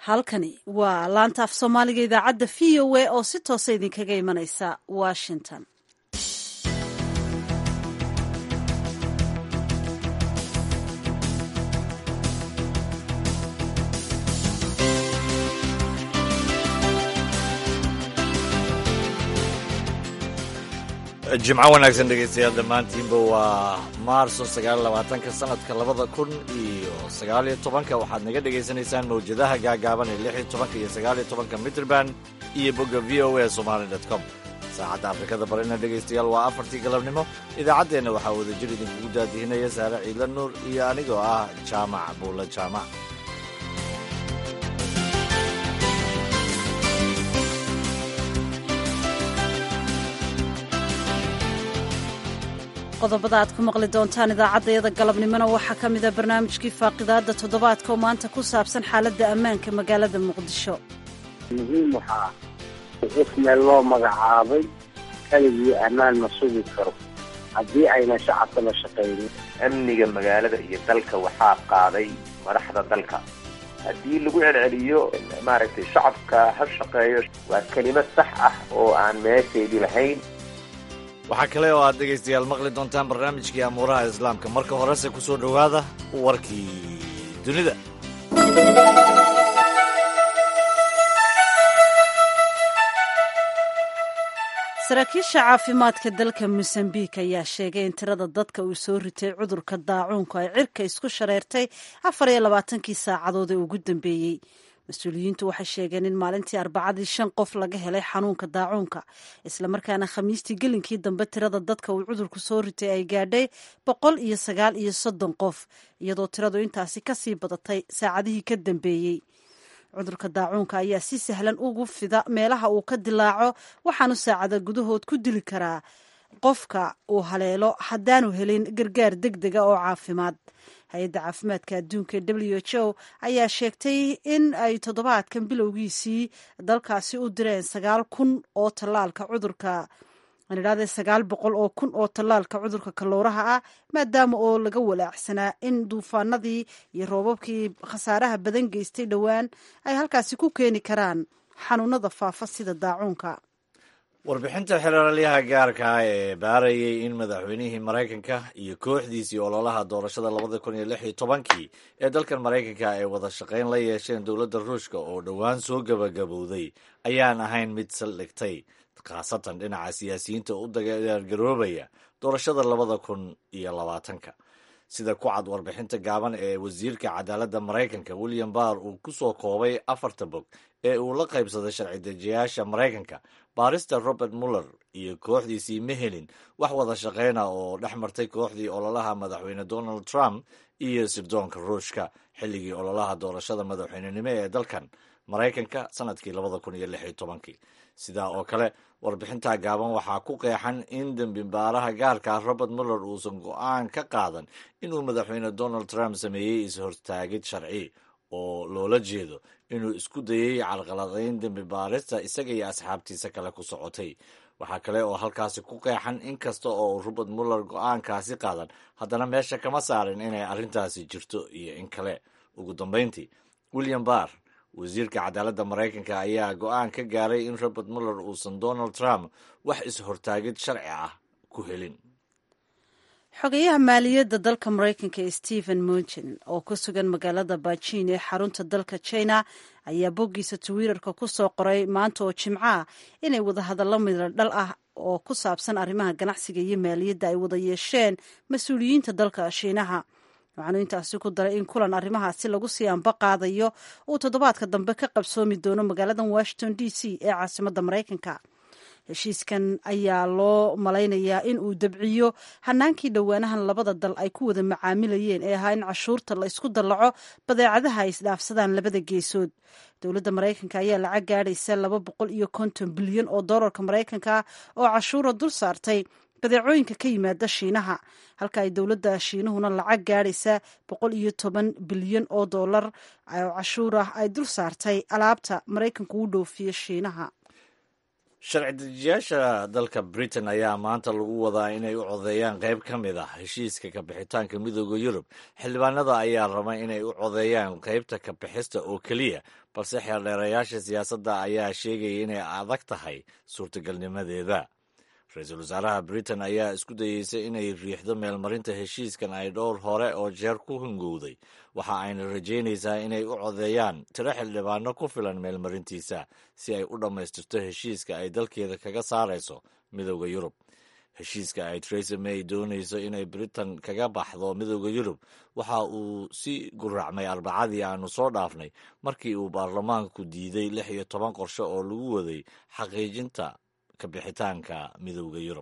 halkani waa laanta af soomaaliga idaacadda v o a oo si toosa idinkaga imanaysa washington jimco wanaagsan dhegaystayaal dhammaantiinba waa maarso sagaaylabaatanka sanadka labada kun iyo sagaaliyo tobanka waxaad naga dhegaysanaysaan mawjadaha gaagaaban ee lix iyo tobanka iyo sagaaliyo tobanka mitrband iyo bogga v o a somali dot com saacadda afrikada barina dhegaystayaal waa afartii galabnimo idaacaddeenna waxaa wadajir idinkugu daadihinaya saare ciidla nuur iyo anigoo ah jaamac buulla jaamac qodobada aad ku maqli doontaan idaacaddayada galabnimona waxaa ka mida barnaamijkii faaqidaadda toddobaadka oo maanta ku saabsan xaaladda ammaanka magaalada muqdisho muhiim waxaa qof meel loo magacaabay keligii ammaan ma sugi karo haddii ayna shacabka la shaqaynin amniga magaalada iyo dalka waxaa qaaday madaxda dalka haddii lagu celceliyo maaragtay shacabka ha shaqeeyo waa kelimad sax ah oo aan meesheedii lahayn waxaa kale oo aad dhegaystayaal maqli doontaan barnaamijkii amuuraha islaamka marka horese ku soo dhowaada warkii dunida saraakiisha caafimaadka dalka mosambiik ayaa sheegay in tirada dadka uu soo ritay cudurka daacuunku ay cirka isku shareertay afar iyo labaatankii saacadood ee ugu dambeeyey mas-uuliyiintu waxay sheegeen in maalintii arbacadii shan qof laga helay xanuunka daacuunka islamarkaana khamiistii gelinkii dambe tirada dadka uu cudurku soo ritay ay gaadhay boqol iyo sagaal iyo soddon qof iyadoo tiradu intaasi kasii badatay saacadihii ka dambeeyey cudurka daacuunka ayaa si sahlan ugu fida meelaha uu ka dilaaco waxaanu saacada gudahood ku dili karaa qofka uu haleelo haddaanu helin gargaar deg dega oo caafimaad hay-adda caafimaadka adduunka w h o ayaa sheegtay in ay toddobaadkan bilowgiisii dalkaasi u direen sagaal kun oo tallaalka cudurka anidhahde sagaal boqol oo kun oo tallaalka cudurka kalowraha ah maadaama oo laga walaacsanaa in duufaanadii iyo roobabkii khasaaraha badan geystay dhowaan ay halkaasi ku keeni karaan xanuunada faafa sida daacuunka warbixinta xeraalyaha gaarka ah ee baarayay in madaxweynihii maraykanka iyo kooxdiisii ololaha doorashada labada kun iyo lix iyo tobankii ee dalkan maraykanka ay wada shaqayn la yeesheen dowladda ruushka oo dhowaan soo gabagabowday ayaan ahayn mid saldhigtay khaasatan dhinaca siyaasiyiinta u dagaargaroobaya doorashada labada kun iyo labaatanka sida ku cad warbixinta gaaban ee wasiirka cadaaladda maraykanka william barr uu ku soo koobay afarta bog ee uu la qaybsaday sharci dejiyaasha maraykanka baarista robert muller iyo kooxdiisii ma helin wax wada shaqeyna oo dhex martay kooxdii ololaha madaxweyne donald trump iyo sirdoonka ruushka xilligii ololaha doorashada madaxweynenimo ee dalkan maraykanka sanadkii labada kun iyo lix iyo tobankii sidaa oo kale warbixinta gaaban waxaa ku qeexan in dembi baaraha gaarka ah robert muller uusan go-aan ka qaadan inuu madaxweyne donald trump sameeyey is-hortaagid sharci oo loola jeedo inuu isku dayey carqaladayn dembi baarista isaga iyo asxaabtiisa kale ku socotay waxaa kale oo halkaasi ku qeexan in kasta oo robert muller go-aankaasi qaadan haddana meesha kama saarin inay arrintaasi jirto iyo in kale ugu dambeyntii william barr wasiirka cadaaladda maraykanka ayaa go-aan ka gaaray in robert muller uusan donald trump wax is-hortaagid sharci ah ku helin xogayaha maaliyadda dalka maraykanka ee stephen munchin oo ku sugan magaalada beijing ee xarunta dalka china ayaa boggiisa twitter-ka ku soo qoray maanta oo jimco ah inay wadahadallo midla dhal ah oo ku saabsan arrimaha ganacsiga iyo maaliyadda ay wada yeesheen mas-uuliyiinta dalka shiinaha waxaanu intaasi ku daray in kulan arrimahaasi lagu sii anba qaadayo uu toddobaadka dambe ka qabsoomi doono magaalada washington d c ee caasimadda maraykanka heshiiskan ayaa loo malaynayaa in uu dabciyo hanaankii dhowaanahan labada dal ay ku wada macaamilayeen ee ahaa in cashuurta la isku dallaco badeecadaha ay isdhaafsadaan labada geesood dowladda maraykanka ayaa lacag gaadhaysa laba boqol iyo konton bilyan oo dollarka maraykanka oo cashuura dul saartay badeecooyinka ka yimaada shiinaha halka ay dowladda shiinuhuna lacag gaadhaysa boqol iyo toban bilyan oo dollar oo cashuur ah ay dul saartay alaabta maraykanku u dhoofiyo shiinaha sharci dejiyaasha dalka britain ayaa maanta lagu wadaa inay u codeeyaan qayb ka mid ah heshiiska kabixitaanka midooda yurub xildhibaanada ayaa raba inay u codeeyaan qaybta kabixista oo keliya balse xeeldheerayaasha siyaasadda ayaa sheegaya inay adag tahay suurtagalnimadeeda ra-iisul wasaaraha britain ayaa isku dayeysay inay riixdo meelmarinta heshiiskan ay dhowr hore oo jeer ku hungowday waxa ayna rajaynaysaa inay u codeeyaan tiro xildhibaano ku filan meelmarintiisa si ay u dhammaystirto heshiiska ay dalkeeda kaga saarayso midooda yurub heshiiska ay theresa may doonayso inay britain kaga baxdo midooda yurub waxa uu si guracmay arbacadii aanu soo dhaafnay markii uu baarlamaanku diiday lix iyo toban qorshe oo lagu waday xaqiijinta kabixitaanka midooda yurub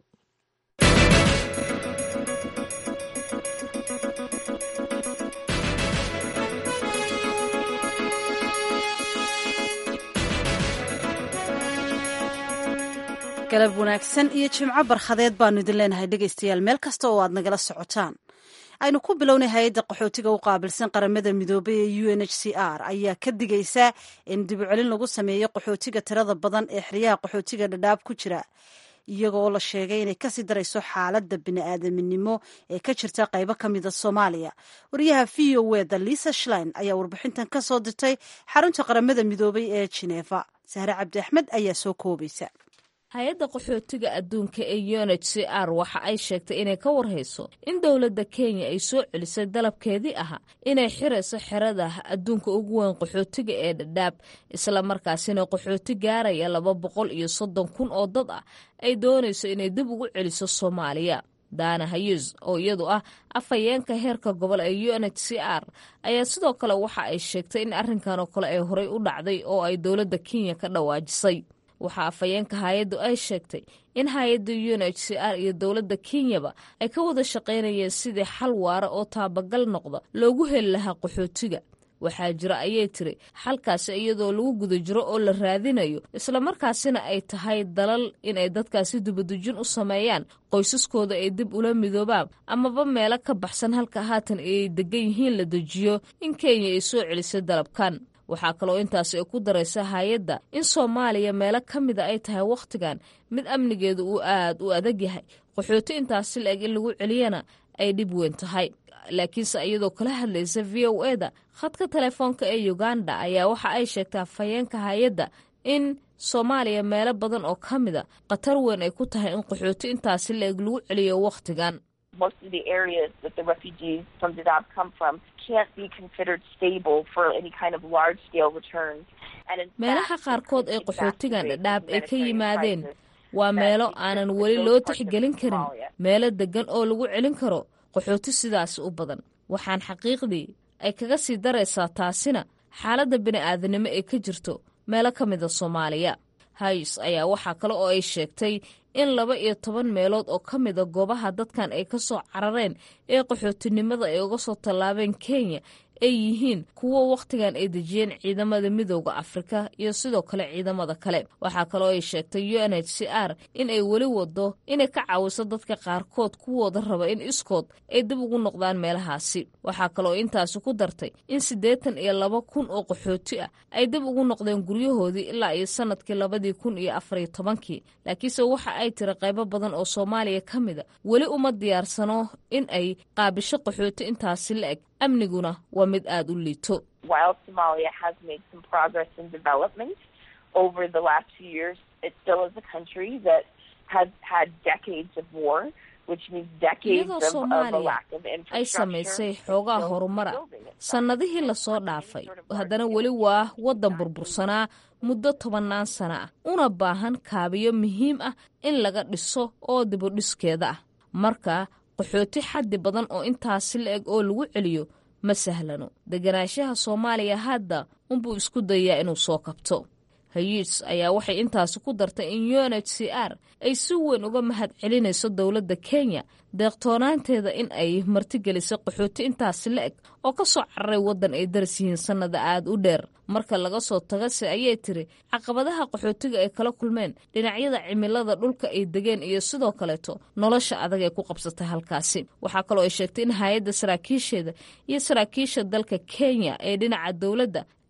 galab wanaagsan iyo jimco barkhadeed baanu idin leenahay dhegaystayaal meel kasta oo aad nagala socotaan aynu ku bilownay hay-adda qaxootiga u qaabilsan qaramada midoobay ee u n h c r ayaa ka digaysa in dibucelin lagu sameeyo qaxootiga tirada badan ee xeryaha qaxootiga dhadhaab ku jira iyagoo la sheegay inay kasii darayso xaaladda bini-aadaminimo ee ka jirta qaybo ka mida soomaaliya wariyaha v o weda lisa shlein ayaa warbixintan ka soo dirtay xarunta qaramada midoobay ee jineeva sahre cabdi axmed ayaa soo koobaysa hay-adda qaxootiga adduunka ee u n h c r waxa ay sheegtay inay ka warhayso in dowladda kenya ay soo celisay dalabkeedii ahaa inay xirayso xerada adduunka ugu weyn qaxootiga ee dhadhaab islamarkaasina qaxooti gaaraya laba boqol iyo soddon kun oo dad ah ay doonayso inay dib ugu celiso soomaaliya daana hayus oo iyadu ah afhayeenka heerka gobol ee u n h c r ayaa sidoo kale waxa ay sheegtay in arrinkan oo kale ay horey u dhacday oo ay dowladda kenya ka dhawaajisay waxaa afhayeenka hay-addu ay sheegtay in hay-adda u n h c r iyo dowladda kenyaba ay ka wada shaqaynayeen sidii xal waara oo taabagal noqda loogu heli lahaa qaxootiga waxaa jira ayay tiri xalkaasi iyadoo lagu guda jiro oo la raadinayo islamarkaasina ay tahay dalal inay dadkaasi dibadejin u sameeyaan qoysaskooda ay dib ula midoobaan amaba meelo ka baxsan halka haatan ay degan yihiin la dejiyo in kenya ay soo celisay dalabkan waxaa kaloo intaasi ay ku daraysa hay-adda in soomaaliya meelo ka mida ay tahay wakhtigan mid amnigeedu uu aad u adag yahay qaxooti intaasi la-eg in lagu celiyana ay dhib weyn tahay laakiinse iyadoo kala hadlaysa v o e da khadka telefoonka ee uganda ayaa waxa ay sheegtay afhayeenka hay-adda in soomaaliya meelo badan oo ka mida khatar weyn ay ku tahay in qaxooti intaasi la-eg lagu celiyo wakhtigan most of the areas that the refugees from Dadaab come from can't be considered stable for any kind of large scale returns. meelaha qaarkood ee qaxootigan dhadhaab ay ka yimaadeen waa meelo aanan weli loo tixgelin karin meelo deggan oo lagu celin karo qaxooti sidaasi u badan waxaan xaqiiqdii ay kaga sii daraysaa taasina xaaladda bini'aadanimo ee ka jirto meelo ka mida soomaaliya hayes ayaa waxaa kale oo ay sheegtay in laba iyo toban meelood oo ka mida goobaha dadkan ay ka soo carareen ee qaxootinimada ay uga soo tallaabeen kenya ay yihiin kuwo wakhtigan ay dejiyeen ciidamada midooda afrika iyo sidoo kale ciidamada kale waxaa kaloo ay sheegtay u n h c r in ay weli wado inay ka caawiso dadka qaarkood kuwooda raba in iskood ay dib ugu noqdaan meelahaasi waxaa kaloo intaasi ku dartay in siddeetan iyo laba kun oo qaxooti ah ay dib ugu noqdeen guryahoodii ilaa iyo sanadkii labadii kun iyo afariyo tobankii laakiinse waxa ay tiri qaybo badan oo soomaaliya ka mida weli uma diyaarsano in ay qaabisho qaxooti intaasi la eg amniguna waa mid aada u liito While Somalia has made some progress in development over the last few years, it still is a country that has had decades of war, which means decades iyadoo of, of a soomaaliya lack of ay infrastructure. samaysay xoogaa Still horumara building it. sannadihii lasoo dhaafay haddana weli waa waddan burbursanaa muddo tobannaan sana ah una baahan kaabiyo muhiim ah in laga dhiso oo dibudhiskeeda ah marka qaxooti xaddi badan oo intaasi la eg oo lagu celiyo ma sahlano deganaanshaha soomaaliya hadda unbuu isku dayaa inuu soo kabto hayis ayaa waxay intaasi ku dartay in u n h c r ay si weyn uga mahad celinayso dowladda kenya deeqtoonaanteeda in ay martigelisay qaxooti intaasi la eg oo ka soo cararay waddan ay daras yihiin sannada aad u dheer marka laga soo tagase ayay tiri caqabadaha qaxootiga ay kala kulmeen dhinacyada cimilada dhulka ay degeen iyo sidoo kaleeto nolosha adag ee ku qabsatay halkaasi waxaa kaloo ay sheegtay in hay-adda saraakiisheeda iyo saraakiisha dalka kenya ee dhinaca dowladda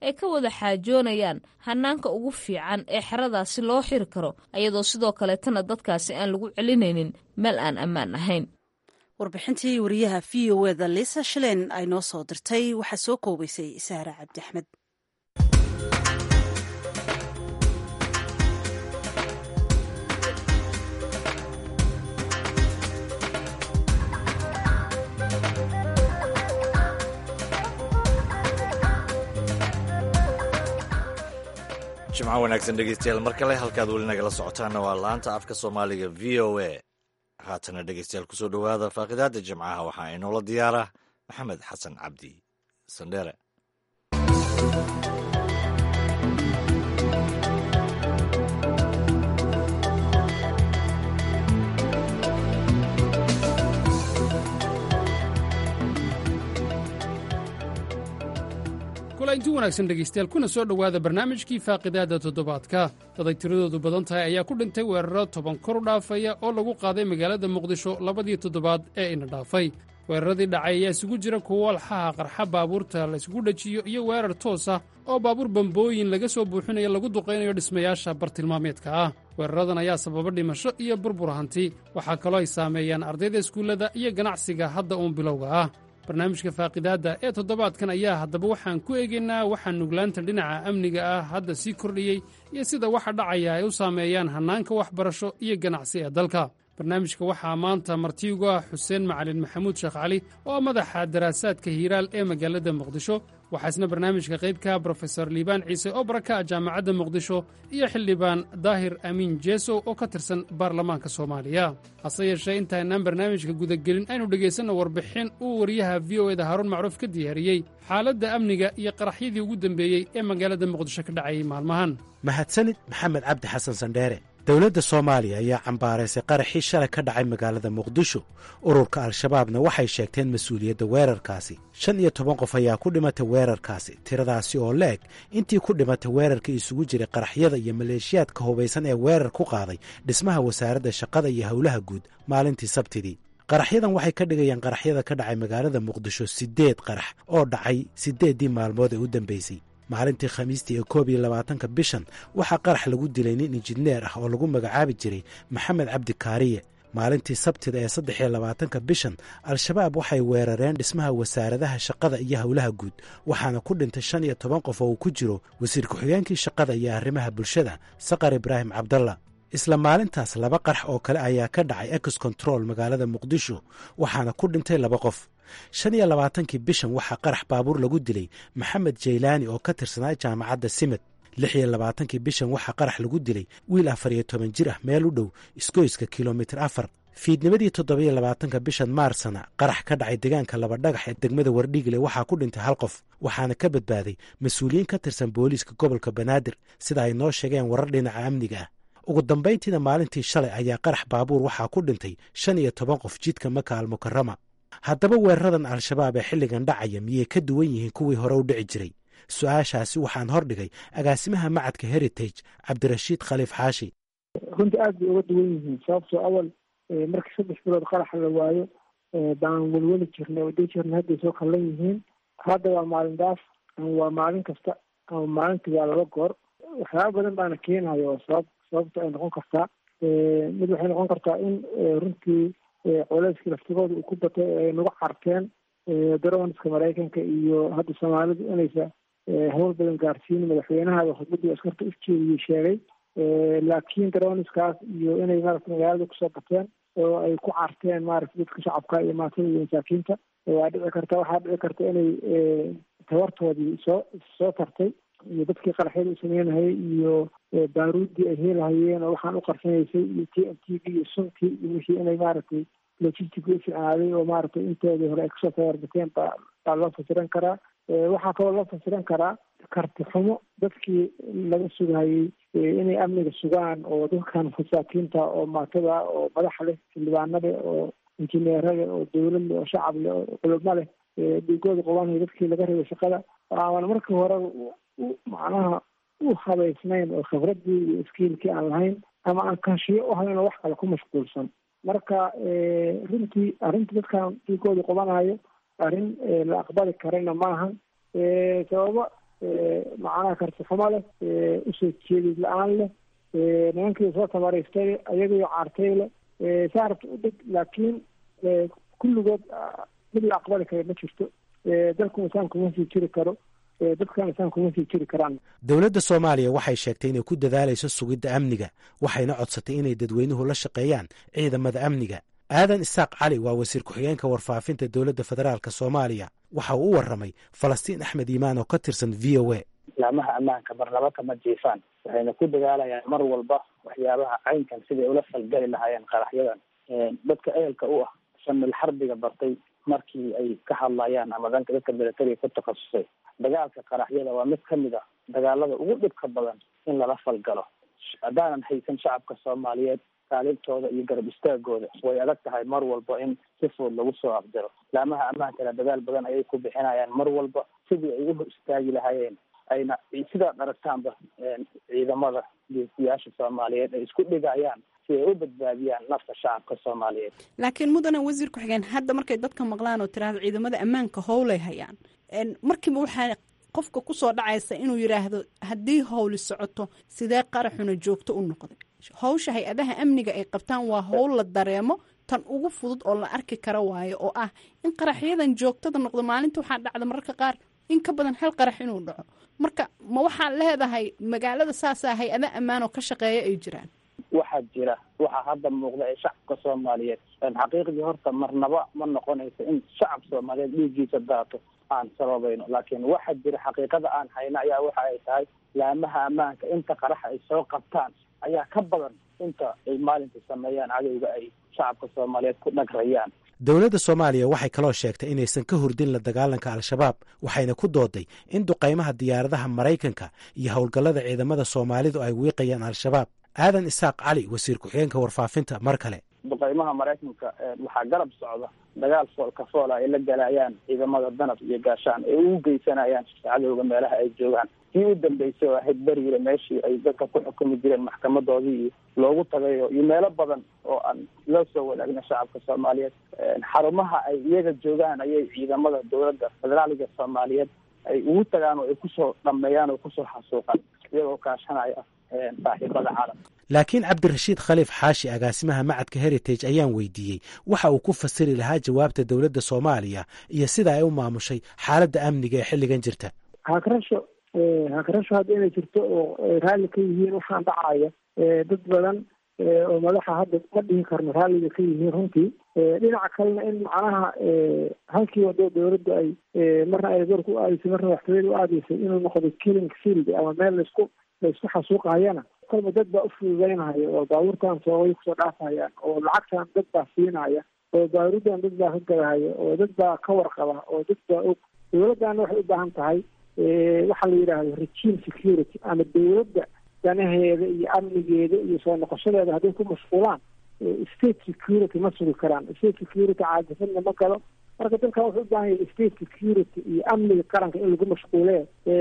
ay ka wada xaajoonayaan hanaanka ugu fiican ee xeradaasi loo xiri karo iyadoo sidoo kaleetana dadkaasi aan lagu celinaynin meel aan ammaan ahayn warbixintii wariyaha v o eda liisa shilen ay noo soo dirtay waxaa soo koobaysay saara cabdi axmed jimco wanaagsan dhegeystayaal mar kale halkaad weli nagala socotaanna waa laanta afka soomaaliga v o a haatana dhegeystayaal kusoo dhowaada faaqidaada jimcaha waxaa inoola diyaara maxamed xasan cabdi sandheere kulainti wanaagsan dhegaystayaal kuna soo dhowaada barnaamijkii faaqidaada toddobaadka daday tiradoodu badan tahay ayaa ku dhintay weeraro toban kor u dhaafaya oo lagu qaaday magaalada muqdisho labadii toddobaad ee ina dhaafay weeraradii dhacay ayaa isugu jira kuwo walxaha qarxa baabuurta la isugu dhejiyo iyo weerar toos ah oo baabuur bambooyin laga soo buuxinayo lagu duqaynayo dhismayaasha bartilmaameedka ah weeraradan ayaa sababa dhimasho iyo burbur hanti waxaa kaloo ay saameeyaan ardayda iskuullada iyo ganacsiga hadda uun bilowga ah barnaamijka faaqidaadda ee toddobaadkan ayaa haddaba waxaan ku eegaynaa waxaa nuglaanta dhinaca amniga ah hadda sii kordhiyey iyo sida waxa dhacaya ay u saameeyaan hannaanka waxbarasho iyo ganacsi ee dalka barnaamijka waxaa maanta martiigu ah xuseen macalin maxamuud sheekh cali oo madaxa daraasaadka hiiraal ee magaalada muqdisho waxaa isna barnaamijka qaybka brofesor liibaan ciise oo baraka ah jaamacadda muqdisho iyo xildhibaan daahir amiin jeesow oo ka tirsan baarlamaanka soomaaliya hase yeeshee intaanaan barnaamijka gudagelin aynu dhegaysanno warbixin uu wariyaha v o eda haaruun macruuf ka diyaariyey xaaladda amniga iyo qaraxyadii ugu dembeeyey ee magaalada muqdisho ka dhacayay maalmahan mahadsanid maxamed cabdi xasan sandheere dowladda soomaaliya ayaa cambaaraysay qaraxii shalay ka dhacay magaalada muqdisho ururka al-shabaabna waxay sheegteen mas-uuliyadda weerarkaasi shan iyo toban qof ayaa ku dhimatay weerarkaasi tiradaasi oo la-eg intii ku dhimatay weerarka isugu jiray qaraxyada iyo maleeshiyaadka hubaysan ee weerar ku qaaday dhismaha wasaaradda shaqada iyo howlaha guud maalintii sabtidii qaraxyadan waxay ka dhigayaan qaraxyada ka dhacay magaalada muqdisho siddeed qarax oo dhacay siddeeddii maalmood ee u dambeysay maalintii khamiistii ee koob iyo labaatanka bishan waxaa qarax lagu dilay nin injineer ah oo lagu magacaabi jiray maxamed cabdi kaariye maalintii sabtida ee saddex iyo labaatanka bishan al-shabaab waxay weerareen dhismaha wasaaradaha shaqada iyo howlaha guud waxaana ku dhintay shan iyo toban qof oo uu ku jiro wasiir ku-xigeenkii shaqada iyo arrimaha bulshada saqar ibraahim cabdalla isla maalintaas laba qarax oo kale ayaa ka dhacay ex control magaalada muqdisho waxaana ku dhintay laba qof shan iyo labaatankii bishan waxaa qarax baabuur lagu dilay maxamed jaylaani oo ka tirsanaa jaamacadda simed lix iyo labaatankii bishan waxaa qarax lagu dilay wiil afar iyo toban jir ah meel u dhow isgoyska kilomitir afar fiidnimadii toddobiyo labaatanka bishan maarsana qarax ka dhacay deegaanka laba dhagax ee degmada wardhigle waxaa ku dhintay hal qof waxaana ka badbaaday mas-uuliyiin ka tirsan booliiska gobolka banaadir sida ay noo sheegeen warar dhinaca amniga ah ugu dambayntiina maalintii shalay ayaa qarax baabuur waxaa ku dhintay shan iyo toban qof jidka maka almukarama haddaba weeraradan al-shabaab ee xilligan dhacaya miyay ka duwan yihiin kuwii hore u dhici jiray su-aashaasi waxaan hordhigay agaasimaha macadka heritage cabdirashiid khaliif xaashi runtii aad bay uga duwan yihiin sababtoo awal markii saddex bilood qaraxa la waayo baan welweli jirnay oo dhihi jirnay hadday soo kallan yihiin hadda waa maalin daaf ama waa maalin kasta ama maalintii waa laba goor waxyaaba badan baana keenayo oo sabab sababta ay noqon kartaa mid waxay noqon kartaa in runtii culeyskii laftigooda uu ku batay ay nagu carteen darooniska maraykanka iyo hadda soomaalidu inaysa hawl badan gaarsiinin madaxweynaha khudbadii askarta ujeediyey sheegay laakiin darooniskaas iyo inay maarata magaalada kusoo bateen oo ay ku carteen maarata dadka shacabka iyo maatada iyo masaakiinta waa dhici karta waxaa dhici karta inay tabartoodii soo soo tartay iyo dadkii qaraxyada u sameynahayay iyo baaruuddii ay heelahayeen oo waxaan u qarsanaysay iyo t m t v iyo suntii iyo wixii inay maaragtay logistic u ficnaaday oo maaragtay inteedii hore ay kasoo tabarbateen baa baa loo fasiran karaa waxaa kaloo loo fasiran karaa karti xumo dadkii laga sugahayey inay amniga sugaan oo dadkan masaakiinta oo maatada oo madaxa leh xildhibaanada oo injineerada oo dawlad leh oo shacab leh oo culamo leh dhigooda qobanaya dadkii laga rabay shaqada aan markii hore macnaha u habaysnayn oo khibradii iyo iskiilkii aan lahayn ama aan kanshiyo u hayn oo wax kale ku mashquulsan marka runtii arrinta dadkan dhiigooda qobanayo arrin la aqbali karayna maaha sababo macnaha kartixumo leh usoo jeedid la-aan leh nimankii soo tabaraystay ayagaiyo caartay leh saa rabta u deg laakiin kulligood mid la aqbali kara ma jirto dalku insaan kuma sii jiri karo dadkan insaan kuma sii jiri karaan dowladda soomaaliya waxay sheegtay inay ku dadaalayso sugidda amniga waxayna codsatay inay dadweynuhu la shaqeeyaan ciidamada amniga aadan isaaq cali waa wasiir ku-xigeenka warfaafinta dowladda federaalk soomaaliya waxa uu u warramay falastiin axmed iimaan oo ka tirsan v o a laamaha ammaanka marnaba kama jiifaan waxayna ku dadaalayaan mar walba waxyaabaha caynkan siday ula falgeli lahaayeen qaraxyadan dadka ehelka u ah shamil xarbiga bartay markii ay ka hadlayaan ama danka dadka milatariga ku takhasusay dagaalka qaraxyada waa mid kamid a dagaalada ugu dhibka badan in lala falgalo haddaanan haysan shacabka soomaaliyeed kaalintooda iyo garab istaagooda way adag tahay mar walba in si fudud lagu soo afjaro laamaha ammaankana dadaal badan ayay ku bixinayaan mar walba sidii ay u hor istaagi lahaayeen ayna sidaad aragtaanba ciidamada geesiyaasha soomaaliyeed ay isku dhigayaan si ay u badbaadiyaan nafta shacabka soomaaliyeed laakiin mudane wasiir ku-xigeen hadda markay dadka maqlaan oo tiraahdo ciidamada ammaanka howlay hayaan markiiba waxaa qofka kusoo dhacaysa inuu yidhaahdo haddii howli socoto sidee qaraxuna joogto u noqday howsha hay-adaha amniga ay qabtaan waa howl la dareemo tan ugu fudud oo la arki kara waayo oo ah in qaraxyadan joogtada noqdo maalinta waxaa dhacda mararka qaar in ka badan hal qarax inuu dhaco marka ma waxaad leedahay magaalada saasaa hay-ada ammaan oo ka shaqeeya ay jiraan waxaa jira waxaa hadda muuqda ee shacabka soomaaliyeed xaqiiqdii horta marnaba ma noqonayso in shacab soomaaliyeed dhiiggiisa daato aan sababayno laakiin waxaa jira xaqiiqada aan hayna ayaa waxa ay tahay laamaha ammaanka inta qaraxa ay soo qabtaan ayaa ka badan inta ay maalinta sameeyaan cadowga ay shacabka soomaaliyeed ku dhagrayaan dowladda soomaaliya waxay kaloo sheegtay inaysan ka hurdin la dagaalanka al-shabaab waxayna ku dooday in duqaymaha diyaaradaha maraykanka iyo howlgallada ciidamada soomaalidu ay wiiqayaan al-shabaab aadan isaaq cali wasiir ku-xigeenka warfaafinta mar kale duqaymaha maraykanka waxaa garab socda dagaal foolka foola ay la galayaan ciidamada danab iyo gaashaan ay ugu geysanayaan cadowga meelaha ay joogaan kii u dambeysay oo ahayd beriile meeshii ay dadka ku xukumi jireen maxkamadoodii iyo loogu tagayo iyo meelo badan oo aan loo soo wadaagna shacabka soomaaliyeed xarumaha ay iyaga joogaan ayay ciidamada dowladda federaaliga soomaaliyeed ay ugu tagaan oo ay kusoo dhameeyaan oo kusoo xasuuqaan iyagoo kaashanaya saaxiibada caalamka laakiin cabdirashiid khaliif xaashi agaasimaha macadka heritage ayaan weydiiyey waxa uu ku fasiri lahaa jawaabta dowladda soomaaliya iyo sida ay u maamushay xaaladda amniga ee xilligan jirta hakarasho hakarasho hadda inay jirto oo raalli ka yihiin waxaan dhacaya dad badan oo madaxa hadda ma dhihi karno raalliga ka yihiin runtii dhinaca kalena in macnaha halkii wado dowladda ay marna ay goorka u aadaysay marna waxtooyada u aadaysay inuu noqdo killing field ama meel laisku laisku xasuuqahayana kolba dad baa ufududeynaya oo baabuurtan soogay kusoo dhaafayaan oo lacagtan dad baa siinaya oo baarudan dad baa ka gadahaya oo dad baa ka warqaba oo dad baa og dowladdana waxay u baahan tahay waxaa la yidhaahdo regime security ama dowladda danaheeda iyo amnigeeda iyo soo noqoshadeeda hadday ku mashquulaan state security ma sugi karaan state security caadifadna ma galo marka dalkan wuxuu u baahan yahay state security iyo amniga qaranka in lagu mashquulee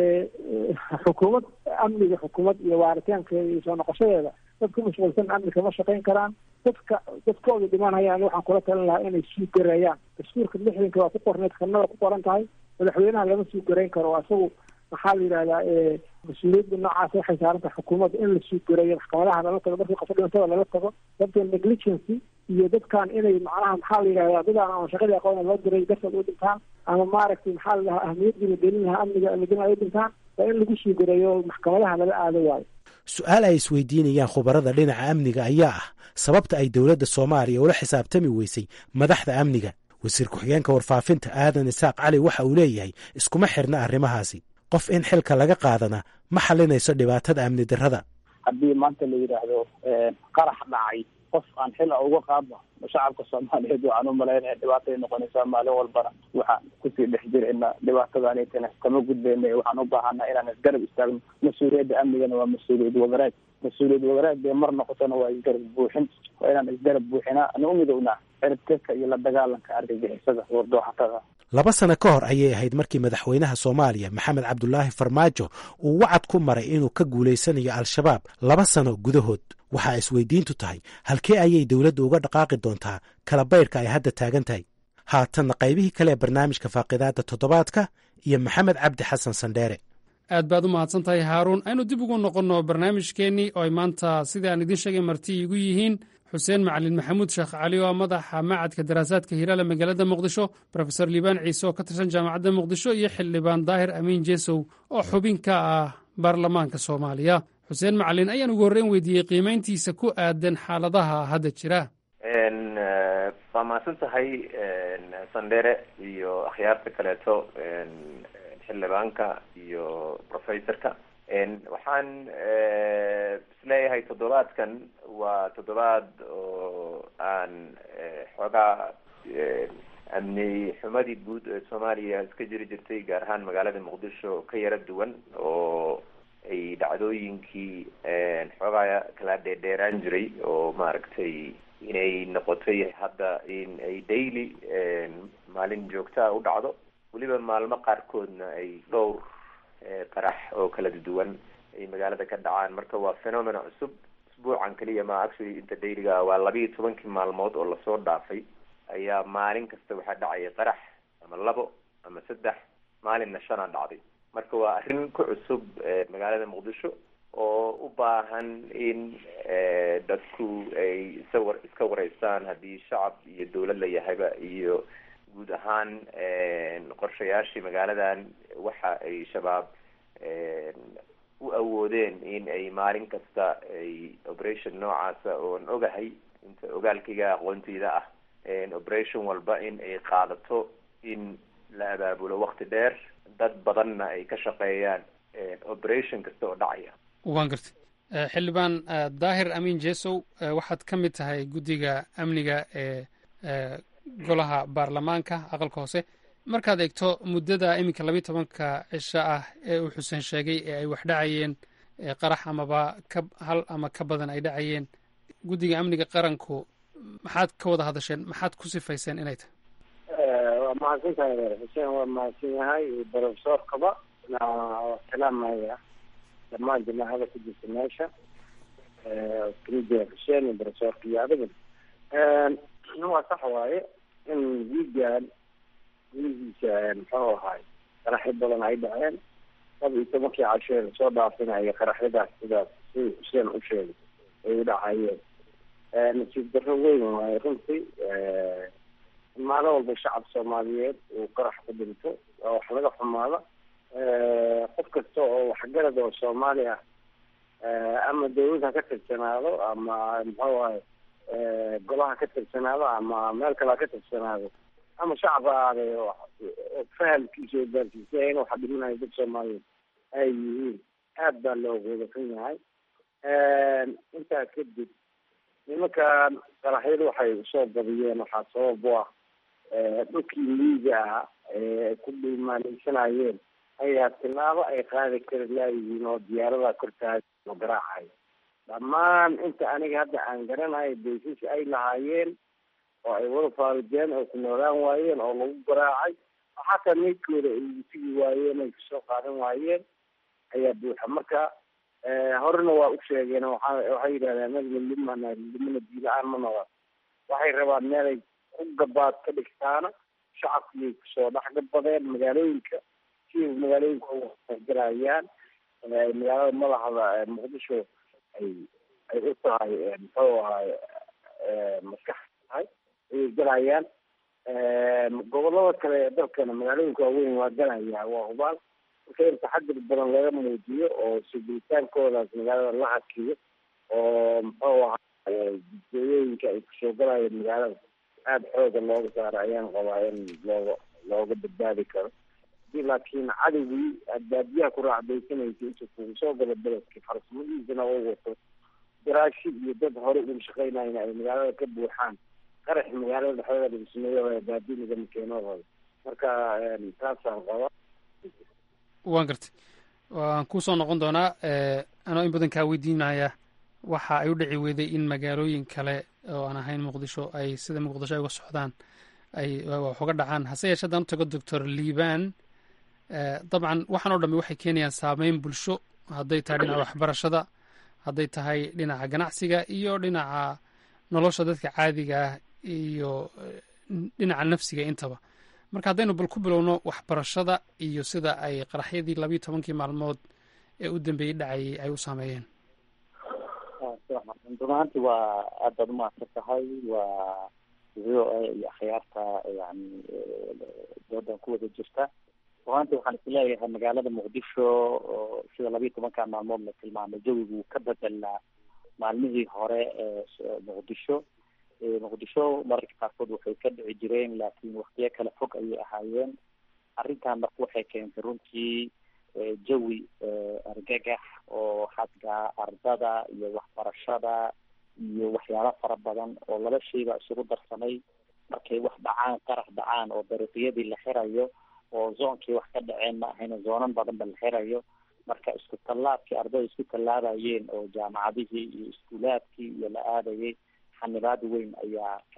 xukuumad amniga xukuumad iyo waaritaankeeda iyo soo noqoshadeeda dad ku mashquulsan amni kama shaqayn karaan dadka dadkooda dhimanayaan waxaan kula talin lahaa inay suu gareeyaan dastuurka lixdanka waa ku qorneed kanada ku qoran tahay madaxweynaha lama suu garayn karo asagu maxaa la yidhahdaa mas-uuliyadda noocaas waxay saaran tahay xukuumadda in la suu gareeyo maxkamadaha lala tago markii qofka dhimantada lala tago sababtee negligency iyo dadkan inay macnaha maxaa la yidhahdaa dadaan ama shaqadii aqoona loo diray darteed u dhintaan ama maaragtay maxaa la dhahaa ahmiyadii la gelin lahaa amniga amidin ay u dhintaan waa in lagu suu gareeyo maxkamadaha lala aado waayo su-aal ay isweydiinayaan khubarada dhinaca amniga ayaa ah sababta ay dowladda soomaaliya ula xisaabtami weysay madaxda amniga wasiir ku-xigeenka warfaafinta aadan isaaq cali waxa uu leeyahay iskuma xirna arrimahaasi qof in xilka laga qaadana ma xalinayso dhibaatada amni darrada haddii maanta la yidhaahdo qarax dhacay qof aan xila uga qaadno shacabka soomaaliyeed waxaan u malaynaya dhibaatay noqonaysaa maalin walbana waxaan kusii dhex jirayna dhibaatadaanitana kama gudbayna waxaan u baahanaa inaan isgarab istaagno mas-uuliyadda amnigana waa mas-uuliyad wadareed mas-uuliyad wadareed bay mar noqotona waa isgarab buuxin waa inaan isgarab buuxinaa ana u midownaa ciribtirka iyo la dagaalanka argagixisada wardooxatada laba sano ka hor ayay ahayd markii madaxweynaha soomaaliya maxamed cabdulaahi farmaajo uu wacad ku maray inuu ka guulaysanayo al-shabaab laba sano gudahood waxaa isweydiintu tahay halkee ayay dowladda uga dhaqaaqi doontaa kala baydhka ay hadda taagan tahay haatanna qaybihii kale ee barnaamijka faaqidaadda toddobaadka iyo maxamed cabdi xasan sandheere aad baad u mahadsan tahay haaruun aynu dib ugu noqonno barnaamijkeennii oo ay maanta sida aan idiin sheegay marti igu yihiin xuseen macalin maxamuud sheekh cali oo ah madaxa macadka daraasaadka hilaale magaalada muqdisho rofeor liibaan ciise oo ka tirsan jaamacadda muqdisho iyo xildhibaan daahir amiin jesow oo xubin ka ah baarlamaanka soomaaliya xuseen macalin ayaan ugu horreyn weydiiyey qiimayntiisa ku aadan xaaladaha hadda jira waa mahadsan tahay sandere iyo akhyaarta kaleeto xildhibaanka iyo professorka waxaan isleeyahay toddobaadkan waa toddobaad oo aan xoogaa amni xumadii guud ee soomaaliya iska jiri jirtay gaar ahaan magaalada muqdisho ka yara duwan oo ay dhacdooyinkii xoogaa kala dheerdheeraan jiray oo maaragtay inay noqotay hadda in ay daily maalin joogtaa u dhacdo weliba maalmo qaarkoodna ay dhowr qarax oo kala duwan ay magaalada ka dhacaan marka waa phenomena cusub usbuucan keliya ma actually inta dailyga waa labiiyo tobankii maalmood oo lasoo dhaafay ayaa maalin kasta waxaa dhacaya qarax ama labo ama saddex maalinna shana dhacday marka waa arrin ku cusub magaalada muqdisho oo u baahan in dadku ay isawar iska wareystaan haddii shacab iyo dawlad la yahayba iyo guud ahaan qorshayaashii magaaladan waxa ay shabaab u awoodeen in ay maalin kasta ay operation noocaasa oon ogahay inta ogaalkayga aqoonteyda ah operation walba in ay qaadato in la abaabulo wakti dheer dad badanna ay ka shaqeeyaan operation kasta oo dhacaya waan gartay xildhibaan daahir amiin jesow waxaad ka mid tahay guddiga amniga ee golaha baarlamaanka aqalka hoose markaad eegto muddada iminka labiiy tobanka cisho ah ee uu xuseen sheegay ee ay wax dhacayeen qarax amaba ka hal ama ka badan ay dhacayeen guddiga amniga qaranku maxaad ka wada hadasheen maxaad ku sifayseen inay tahay waa mahadsan tahay xuseen waa mahadsan yahay brofesorkaba salaamaya dhammaan jamaacada ku jirta meesha kamida xuseen iyo brofesorka iyo adiga waa sax waaye in wiigan wiigiisa muxuu ahaay qaraxyo badan ay dhaceen laba iyo tobankii cashee lasoo dhaafinaya qaraxyadaas sidaas si xuseen u sheegay ay u dhacayeen nasiib darro weyn waaye runtii maalin walba shacab soomaaliyeed uu qarax ku dhinto waa wax laga xumaada qof kasta oo waxgarad oo soomaali ah ama dawlad ha ka tirsanaado ama muxuu ahay golaha ka tirsanaado ama meel kale ha ka tirsanaado ama shacab ha aaday fahamkiisa oo gaarsiisay in waxa dhiminayo dad soomaaliyeed ay yihiin aad baa loo wadakan yahay intaa kadib nimankan qaraxyadu waxay usoo badiyeen waxaa sabab u ah dhulkii liiga ah ee ku dhiimaaleysanayeen ayaa tilaabo ay qaadi kari laayihiin oo diyaarada kortaada oo garaacayo dhammaan inta aniga hadda aan garanayo baysas ay lahaayeen oo ay wada faarijeen oo ku noolaan waayeen oo lagu garaacay oo xataa meydkooda ay sigi waayeen ay kasoo qaadan waayeen ayaa buuxa marka horena waa u sheegeen waa waxay yidhahdeen anaga limana limana diila-aan ma noqon waxay rabaan meelay ku gabaad ka dhigtaana shacabkiyay kusoo dhex gabadeen magaalooyinka si magaalooyinka galayaan magaalada madaxda muqdisho ay ay u tahay muxuu ahay maskax tahay ayay galayaan gobolada kale ee dalkana magaalooyinka waaweyn waa galaya waa hubaal marka in taxadir badan laga muujiyo oo sugitaankoodaas magaalada la hakiyo oo muxuu ahay jidooyooyinka ay kusoo galayeen magaalada aada xooga looga saaro ayaan qabaa in looga looga badbaadi karo hadii laakiin cadowgii aad baadiyaha ku raacdaysanaysa inta kugu soo galo beledki farsamadiisana oo wato daraashi iyo dad hore uga shaqeynayna ay magaalada ka buuxaan qarax magaalada dhexdeeda lagu sameeyo baadi lagama keenooda marka taasaan qaba waan gartay waan kusoo noqon doonaa anoo in badan kaa weydiinaya waxa ay u dhici weyday in magaalooyin kale oo aan ahayn muqdisho ay sida muqdisho ay uga socdaan ay wax uga dhacaan hase yeeshee haddaan u tago doctor liban dabcan waxaan o dhami waxay keenayaan saameyn bulsho hadday tahay dhinaca waxbarashada hadday tahay dhinaca ganacsiga iyo dhinaca nolosha dadka caadiga ah iyo dhinaca nafsiga intaba marka haddaynu bal ku bilowno waxbarashada iyo sida ay qaraxyadii labiiyo tobankii maalmood ee u dambeeyey dhacayay ay u saameeyeen run ahaanti waa aad baad umahadsan tahay waa v o a iyo akhyaarta yani doodan ku wada jirta runaanti waxaan isleeyahay magaalada muqdisho oo sida labiiyo tobanka maalmood la tilmaamay jawigu ka bedelnaa maalmihii hore ee muqdisho muqdisho mararka qaarkood waxay ka dhici jireen laakiin waktiyo kale fog ayay ahaayeen arrintan marka waxay keentay runtii jawi argagax oo xagga ardada iyo waxbarashada iyo waxyaalo fara badan oo laba shayba isugu darsamay markay wax dhacaan qarax dhacaan oo dariiqyadii la xirayo oo zoonkii wax ka dhaceen ma ahayna zoonan badanba la xirayo marka isku tallaabkii ardada isku tallaabayeen oo jaamacadihii iyo iskuulaadkii iyo la aadayay xanibaad weyn ayaa ka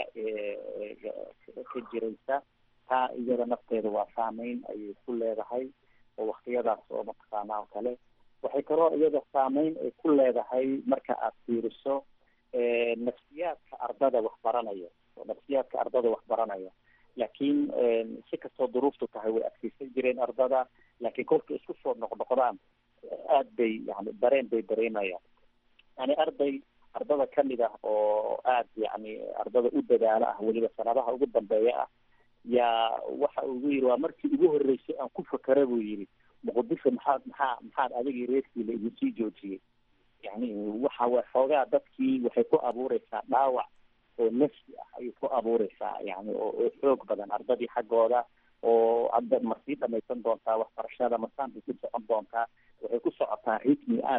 ka jiraysa taa iyada nafteeda waa saameyn ayay ku leedahay oo waktiyadaas oo mataqaana oo kale waxay kaloo iyada saameyn ay ku leedahay marka aad fiiriso nafsiyaadka ardada waxbaranaya oo nafsiyaadka ardada waxbaranaya laakiin si kastoo duruuftu tahay way adkeysan jireen ardada laakiin kolka isku soo noqnoqdaan aad bay yani dareen bay dareemayaan yani arday ardada kamid ah oo aad yani ardada u dadaalo ah weliba sanadaha ugu dambeeya ah yaa waxa ugu yiri waa markii ugu horreysay aan ku fakera buu yidhi muqdisho maxaad maxaa maxaad adigii reerkiila igu sii joojiyey yani waxa wa xoogaa dadkii waxay ku abuureysaa dhaawac oo nafsi ah ayay ku abuureysaa yani oo oo xoog badan ardadii xaggooda oo hadda ma sii dhamaysan doontaa waxbarashada masaan bay ku socon doontaa waxay ku socotaa ritmi aad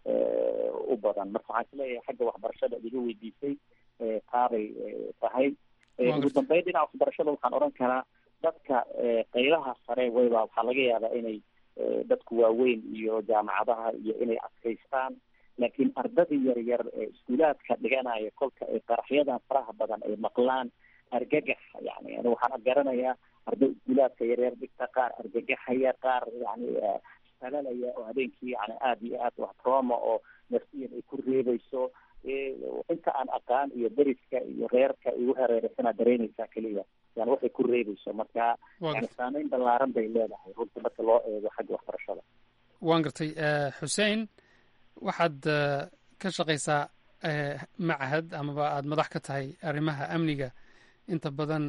u badan marka waxaan isleeyahay xagga waxbarashada iga weydiisay taabay tahay ugu dambeyn dhinaca waxbarashada waxaan odhan karaa dadka qaybaha sare wayba waxaa laga yaabaa inay dadku waaweyn iyo jaamacadaha iyo inay adkaystaan laakiin ardadii yar yar ee iskuulaadka dhiganaya kolka ay qaraxyadan faraha badan ay maqlaan argagax yani ani waxaan garanayaa arday iskuulaadka yaryar dhigta qaar argagaxaya qaar yani salalaya oo habeenkii yani aada iyo aad wax trauma oo nafsiyan ay ku reebayso inta aan aqaan iyo deriska iyo reerka igu hareereysanaa dareemeysaa keliya yani waxay ku reebayso marka yani saameyn ballaaran bay leedahay runtii marka loo eego xagga waxbarashada waan gartay xuseen waxaad ka shaqaysaa macahad amaba aada madax ka tahay arrimaha amniga inta badan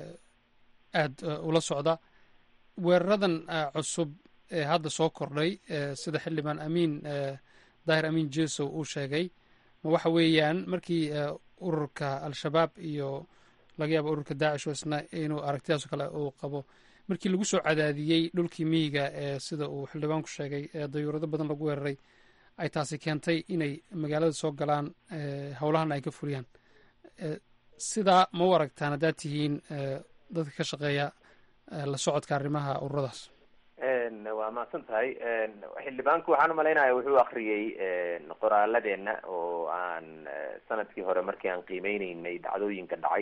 aada ula socda weeraradan cusub ee hadda soo kordhay sida xildhibaan amiin daahir amiin jesow uu sheegay ma waxa weeyaan markii ururka al-shabaab iyo laga yaabo ururka daacish oo isna inuu aragtidaasoo kale uu qabo markii lagu soo cadaadiyey dhulkii miyiga ee sida uu xildhibaanku sheegay ee dayuurado badan lagu weeraray ay taasi keentay inay magaalada soo galaan howlahana ay ka fuliyaan sidaa ma u aragtaan haddaad tihiin dadka ka shaqeeya la socodka arrimaha ururadaas waa mahadsan tahay xildhibaanku waxaan umalaynaya wuxuu akriyey qoraaladeenna oo aan sanadkii hore markii aan qiimeyneynay dhacdooyinka dhacay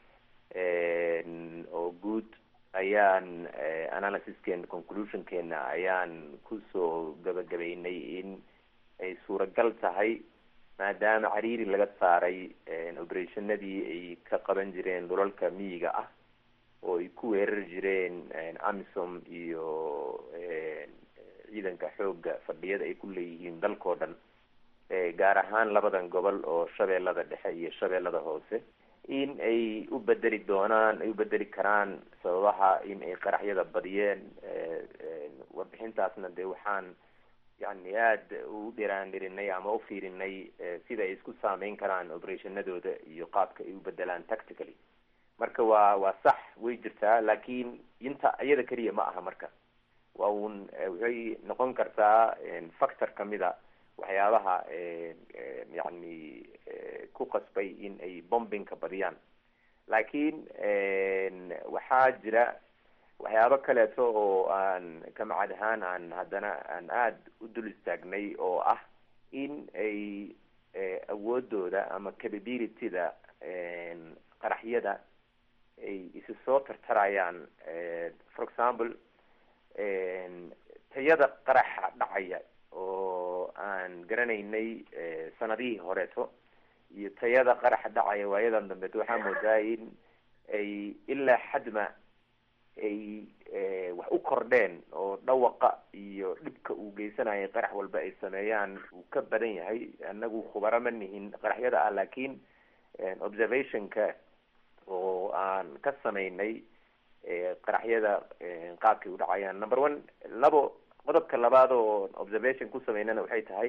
oo guud ayaan analysiskeena conclusionkeena ayaan kusoo gabagabeynay in ay suuragal tahay maadaama cariiri laga saaray operationadii ay ka qaban jireen dhulalka miyiga ah oo ay ku weerari jireen amisom iyo ciidanka xooga fadhiyada ay ku leeyihiin dalkao dhan gaar ahaan labadan gobol oo shabeellada dhexe iyo shabeellada hoose in ay u bedeli doonaan ay u bedeli karaan sababaha in ay qaraxyada badiyeen warbixintaasna dee waxaan yani aada u dhiraandhirinay ama u fiirinay sida ay isku saameyn karaan operationadooda iyo qaabka ay u bedelaan tactically marka waa waa sax way jirtaa laakiin inta iyada keliya ma aha marka waa uun waxay noqon kartaa factor kamida waxyaabaha yani ku qasbay in ay bombinka badiyaan laakiin waxaa jira waxyaabo kaleeto oo aan ka macad ahaan aan haddana aan aada u dul istaagnay oo ah in ay awoodooda ama capabilityda qaraxyada ay isi soo tartarayaan for example tayada qaraxa dhacaya oo aan garanaynay sanadihii horeeto iyo tayada qaraxa dhacaya waayadan dambeeto waxaa moodaa in ay ilaa xadma ay wax u kordheen oo dhawaqa iyo dhibka uu geysanayay qarax walba ay sameeyaan uu ka badan yahay anagu khubaro ma nihin qaraxyada ah laakiin observationka oo aan ka samaynay qaraxyada qaabkay u dhacayaan number one labo qodobka labaad oo observation ku sameynana waxay tahay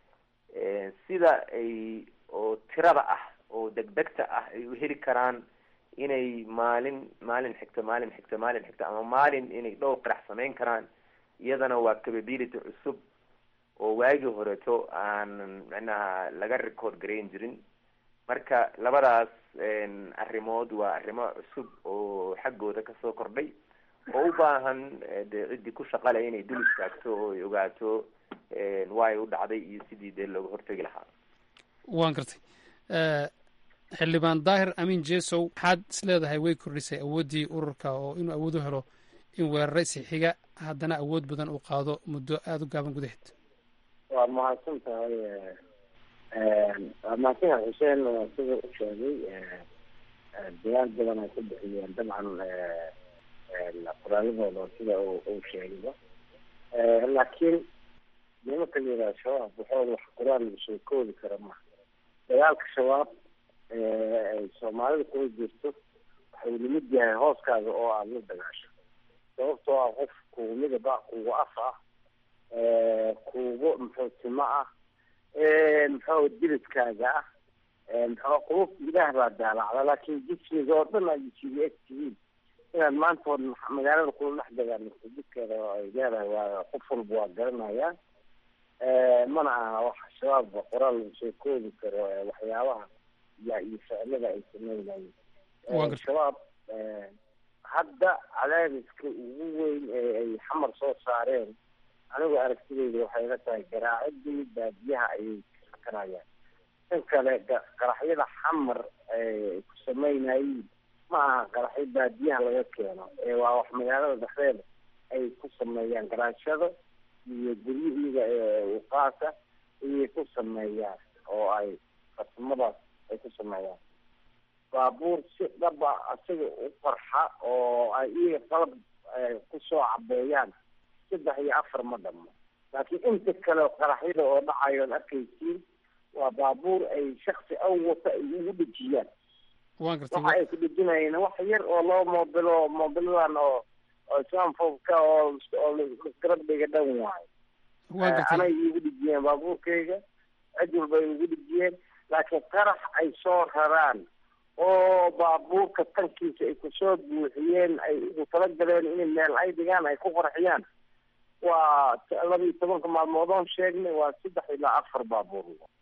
sida ay oo tirada ah oo degdegta ah ay u heli karaan inay maalin maalin xigta maalin xigta maalin xigta ama maalin inay dhowr qarax samayn karaan iyadana waa capability cusub oo waagii horeto aan macnaha laga record garayn jirin marka labadaas arrimood waa arrimo cusub oo xaggooda kasoo kordhay oo u baahan de ciddii ku shaqale inay dul istaagto oo ay ogaato waay u dhacday iyo sidii dee looga hortegi lahaa waan gartay xildhibaan daahir amiin jesow maxaad is leedahay way kordhisay awooddii ururka oo inuu awood u helo in weerare sixiga haddana awood badan uu qaado muddo aada u gaaban gudaheed waa mahadsan tahay waa mahadsan tahay xuseen sida u sheegay dagaal badan ay ku bixiyeen dabcan qoraaladooda sida uu sheegayba laakiin nimanka la yidhaha shabaab waxooda wax qoraal lagu soo koodi kara maha dagaalka shabaab ay soomaalida kula jirto waxuu lamid yahay hooskaaga oo aada la dagaasho sababtoo ah qof kugu midaba kugu af ah kugu muxuu timo ah muxuu diridkaaga ah muxuu qulub ilaah baa daalacda laakiin jismiga oo dhan ay jisiga eg tihiin inaad maanta hor magaalada kula dhex dagaalamto jidkeeda ay leedahay waa qof walba waa garanayaa mana aha wax shabaabba qoraal lagu soo koodi karo waxyaabaha ya iyo ficilada ay sameynayeen shabaab hadda cadaadiska ugu weyn ee ay xamar soo saareen anigu aragtideyda waxay la tahay garaacidii baadiyaha ayay kasakanayaan tan kale qaraxyada xamar ay ku sameynayeen ma aha qaraxyo baadiyaha laga keeno ee waa wax magaalada dhexdeeda ay ku sameeyaan garaashada iyo guryo iyaga uqaasa ayay ku sameeyaan oo ay farsamadaas ay ku sameeyaan baabuur si dhaba isaga u qarxa oo ay iyaga qalab kusoo cabeeyaan saddex iyo afar ma dhamo laakiin inta kale qaraxyada oo dhacayo ad arkaysiin waa baabuur ay shaksi aw wata ay ugu dhejiyaan waxa ay ku dhejinayeen wax yar oo loo moobilo moobiladan oo oo islamfofka oo oo garab dhiga dhan waayo anay igu dhejiyeen baabuurkayga cid walba ay ugu dhejiyeen laakiin qarax ay soo raraan oo baabuurka tankiisa ay kusoo buuxiyeen ay ugu talagaleen in meel ay dhigaan ay ku qarxiyaan waa laba iyo tobanka maalmood oon sheegnay waa saddex ilaa afar baabuur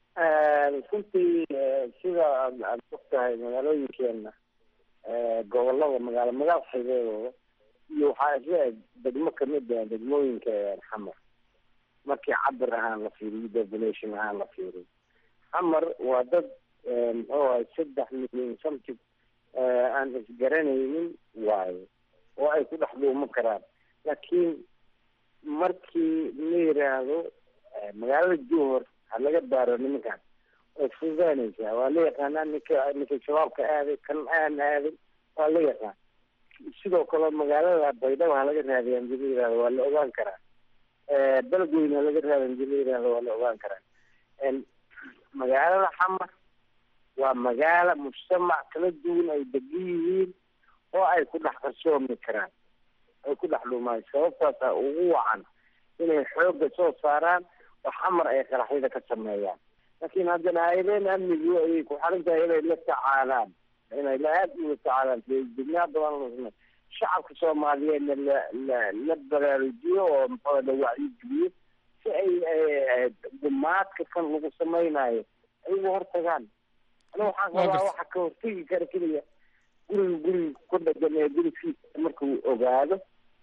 runtii sida aad ogtahay magaalooyinkeena gobolada magaalo magaal xageedooda iyo waxaa isle degmo kamid ah degmooyinka xamar markii cabir ahaan la fiiriyo population ahaan la fiiriyo xamar waa dad muxuu ahay saddex milyan something aan isgaranaynin waayo oo ay ku dhex dhuuman karaan laakiin markii la yiraahdo magaalada johor ha laga baaro nimankan way fududaanaysaa waa la yaqaanaa ninka ninka shabaabka aaday kan aan aaday waa la yaqaan sidoo kale magaalada baydhabo ha laga raadiya hadii la yirahdo waa la ogaan karaa beledweyne ha laga raadiya hadii la yirahdo waa la ogaan karaa magaalada xamar waa magaalo mujtamac kala duwan ay degan yihiin oo ay ku dhex qarsoomi karaan ay ku dhex dhumaan sababtaasa ugu wacan inay xoogga soo saaraan oo xamar ay qaraxyada ka sameeyaan laakiin haddana hay-adeen amnigu ayay ku xarin tahay inay la tacaalaan inay aad ula tacaalaan degnaa badan shacabka soomaaliyeedna la la la baraarujiyo oo muxuu la wacyigeliyo si ay dumaadka kan lagu samaynayo ay uga hortagaan ani waxaan qabaa waxa ka hortegi kara keliya guriga guriga ku dhagan ee gurigiisa markuu ogaado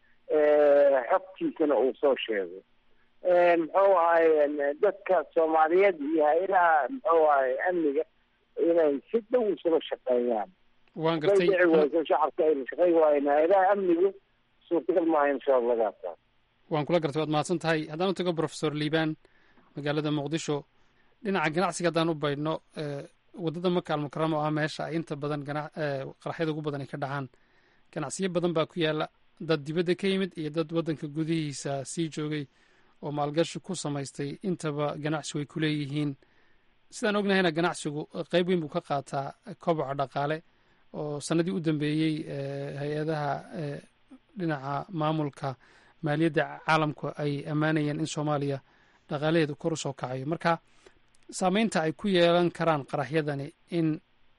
xogtiisana uu soo sheego muxuu ahay dadka soomaaliyeed iyo hay-adaha muxuu ahay amniga inay si dhow isula shaqeeyaan waan gartay dhici wayso shacabka ayna shaqey waayen hay-adaha amnigu suurtagal maaha in shabaab laga adkaa waan kula gartay waad mahadsan tahay haddaan u tago professor liibaan magaalada muqdisho dhinaca ganacsiga haddaan u baydhno waddada maka almukarama oo ah meesha ay inta badan gana qaraxyada ugu badan ay ka dhacaan ganacsiyo badan baa ku yaala dad dibadda ka yimid iyo dad waddanka gudihiisa sii joogay oo maalgashi ku samaystay intaba ganacsigu ay ku leeyihiin sidaan ognahayna ganacsigu qeyb weyn buu ka qaataa koboca dhaqaale oo sanadii u dambeeyey hay-adaha dhinaca maamulka maaliyadda caalamku ay ammaanayeen in soomaaliya dhaqaalaheedu kor u soo kacayo marka saameynta ay ku yeelan karaan qaraxyadani in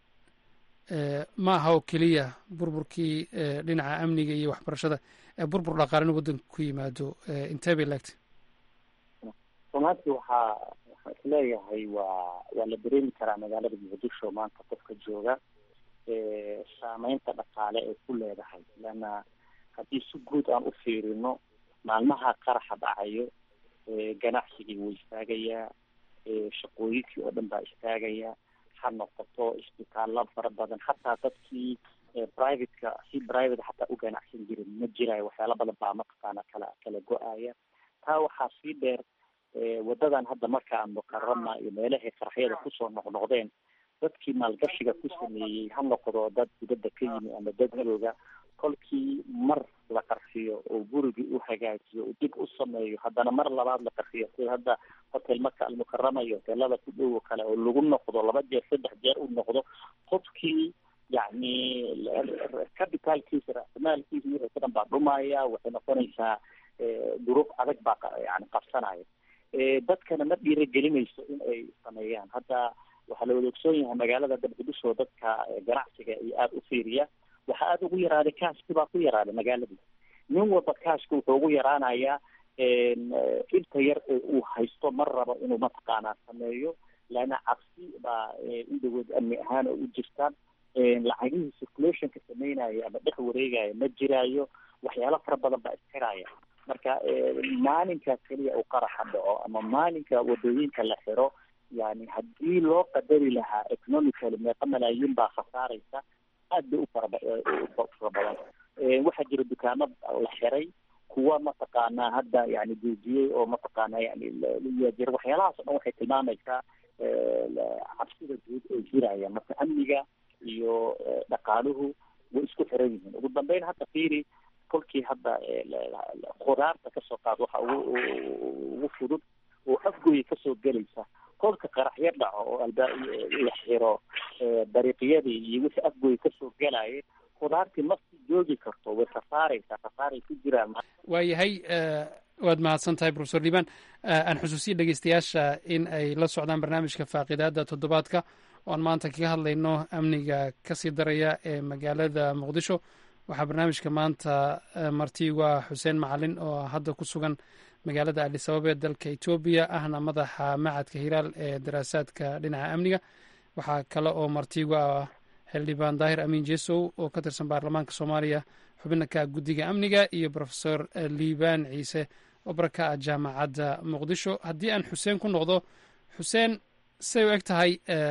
ma aha oo keliya burburkii dhinaca amniga iyo waxbarashada ee burbur dhaqaalena waddanka ku yimaado intee bay laegtay runaantii waxaa waxaan isleeyahay waa waa la dareemi karaa magaalada muqdisho maanta qofka jooga saameynta dhaqaale ay ku leedahay leanna haddii si guud aan u fiirino maalmaha qaraxa dhacayo ganacsigii wuu istaagayaa shaqooyinkii oo dhan baa istaagaya ha noqoto isbitaallo fara badan hataa dadkii privateka si private hataa u ganacsan jirin ma jirayo waxyaala badan baa mataqaana kala kala go-aya taa waxaa sii dheer wadadan hadda markaa mukarama iyo meelahay qaraxyada kusoo noqnoqdeen dadkii maalgashiga ku sameeyey ha noqdo dad dibadda ka yimi ama dad madooga kolkii mar la qarxiyo oo gurigii u hagaajiyo oo dib u sameeyo haddana mar labaad la qarxiyo sida hadda hotel maka almukarama iyo hoteelada ku dhow oo kale oo lagu noqdo laba jeer saddex jeer u noqdo qofkii yacni capitalkiisa raasimaalkiisa wixii ka dhan baa dhumaya waxay noqonaysaa duruuf adag baa yani qabsanaya dadkana ma dhiiragelinayso in ay sameeyaan hadda waxaa la wada ogsoon yahay magaalada dabdibisoo dadka ganacsiga iyo aada u fiiriya waxaa aada ugu yaraaday kaaskii baa ku yaraaday magaaladii nin walba kaaska wuxuu ugu yaraanayaa inta yar ee uu haysto mar rabo inuu mataqaanaa sameeyo laana cabsi baa indhagood amni ahaan oo u jirtaan lacagihii circulationka sameynaya ama dhex wareegaya ma jiraayo waxyaalo fara badan baa isxiraya marka maalinkaas keliya uu qaraxa dhaco ama maalinka wadooyinka la xiro yani haddii loo qadari lahaa economically meeqa malaayiin baa khasaaraysa aad bay u faraba fara badan waxaa jira dukaamo la xiray kuwa mataqaanaa hadda yani joojiyey oo mataqaana yani jira waxyaalahaas o dhan waxay tilmaamaysaa cabsida guud oo jiraya marka amniga iyo dhaqaaluhu way isku xiran yihiin ugu dambeyn hadda fiiri kolkii hadda khudaarta kasoo qaad waxa ugu ugu fudud oo afgooya kasoo gelaysa kolka qaraxyo dhaco oo alba la xiro dariiqyadii iyo wixii afgooya kasoo gelaya khudaartii ma sii joogi karto way khasaaraysaa khasaaray ku jiraan waayahay waad mahadsan tahay profesor liban aan xusuusiya dhegeystayaasha in ay la socdaan barnaamijka faaqidaada toddobaadka oan maanta kaga hadlayno amniga kasii daraya ee magaalada muqdisho waxaa barnaamijka maanta martiigu ah xuseen macalin oo hadda ku sugan magaalada adisababa ee dalka etoobiya ahna madaxa macadka hilaal ee daraasaadka dhinaca amniga waxaa kale oo martiigu ah xildhibaan daahir amiin jesow oo ka tirsan baarlamaanka soomaaliya xubina ka guddiga amniga iyo profesor liibaan ciise oo baraka ah jaamacadda muqdisho haddii aan xuseen ku noqdo xuseen say u eg tahay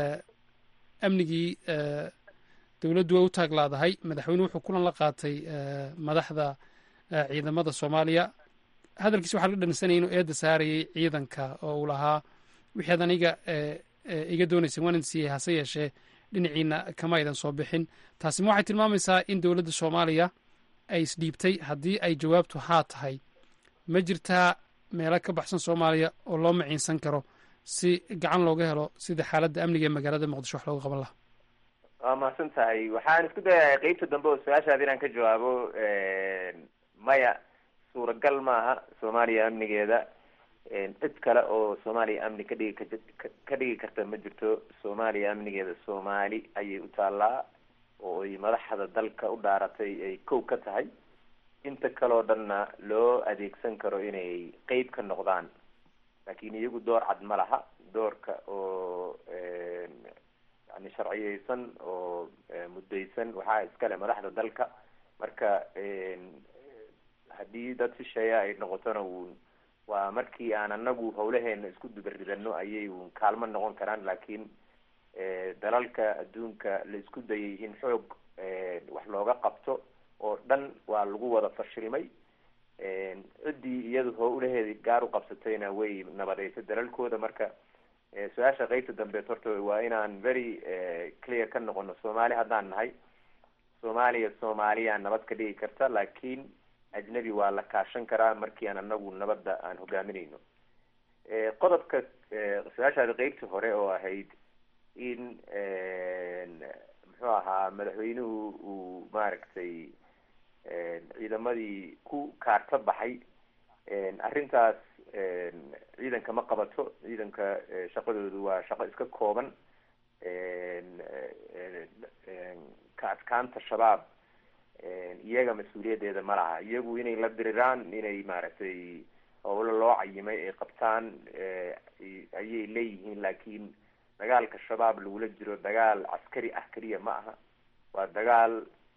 amnigii dowladdu way u taaglaadahay madaxweyne wuxuu kulan la qaatay madaxda ciidamada soomaaliya hadalkiisa waxaa laga dhansanaya inuu eedda saarayay ciidanka oo uu lahaa wixii ad aniga iga doonayseen waan idin siiyey hase yeeshee dhinaciina kama aydan soo bixin taasi ma waxay tilmaamaysaa in dowladda soomaaliya ay isdhiibtay haddii ay jawaabtu haa tahay ma jirtaa meelo ka baxsan soomaaliya oo loo maciinsan karo si gacan looga helo sida xaaladda amniga ee magaalada muqdisho wax looga qaban lahaa waa mahadsan tahay waxaan isku dayahay qeybta dambe oo su-aashaada inaan ka jawaabo maya suuragal maaha soomaaliya amnigeeda cid kale oo soomaaliya amni ka dhigi ka dhigi karta ma jirto soomaaliya amnigeeda soomaali ayay u taallaa oo ay madaxda dalka u dhaaratay ay kow ka tahay inta kaleo dhanna loo adeegsan karo inay qeyb ka noqdaan laakiin iyagu door cad ma laha doorka oo yani sharciyeysan oo muddaysan waxaa iskale madaxda dalka marka haddii dad shisheeya ay noqotona uun waa markii aan anagu hawlaheena isku dubaridano ayay uun kaalmo noqon karaan laakiin dalalka adduunka la isku dayay in xoog wax looga qabto oo dhan waa lagu wada fashilmay ciddii iyadu howlaheedii gaar u qabsatayna way nabadeysay dalalkooda marka su-aasha qeybta dambeed horta waa inaan very clear ka noqono soomaali haddaan nahay soomaaliya soomaaliya nabad ka dhigi karta laakiin ajnabi waa la kaashan karaa markii aan anagu nabadda aan hogaaminayno qodobka su-aashaada qeybtii hore oo ahayd in muxuu ahaa madaxweynuhu uu maaragtay ciidamadii ku kaarta baxay arrintaas ciidanka ma qabato ciidanka shaqadoodu waa shaqo iska kooban ka adkaanta shabaab iyaga mas-uuliyaddeeda ma laha iyagu inay la diriraan inay maaragtay howlo loo cayimay ay qabtaan ayay leeyihiin laakiin dagaalka shabaab lagula jiro dagaal caskari ah keliya ma aha waa dagaal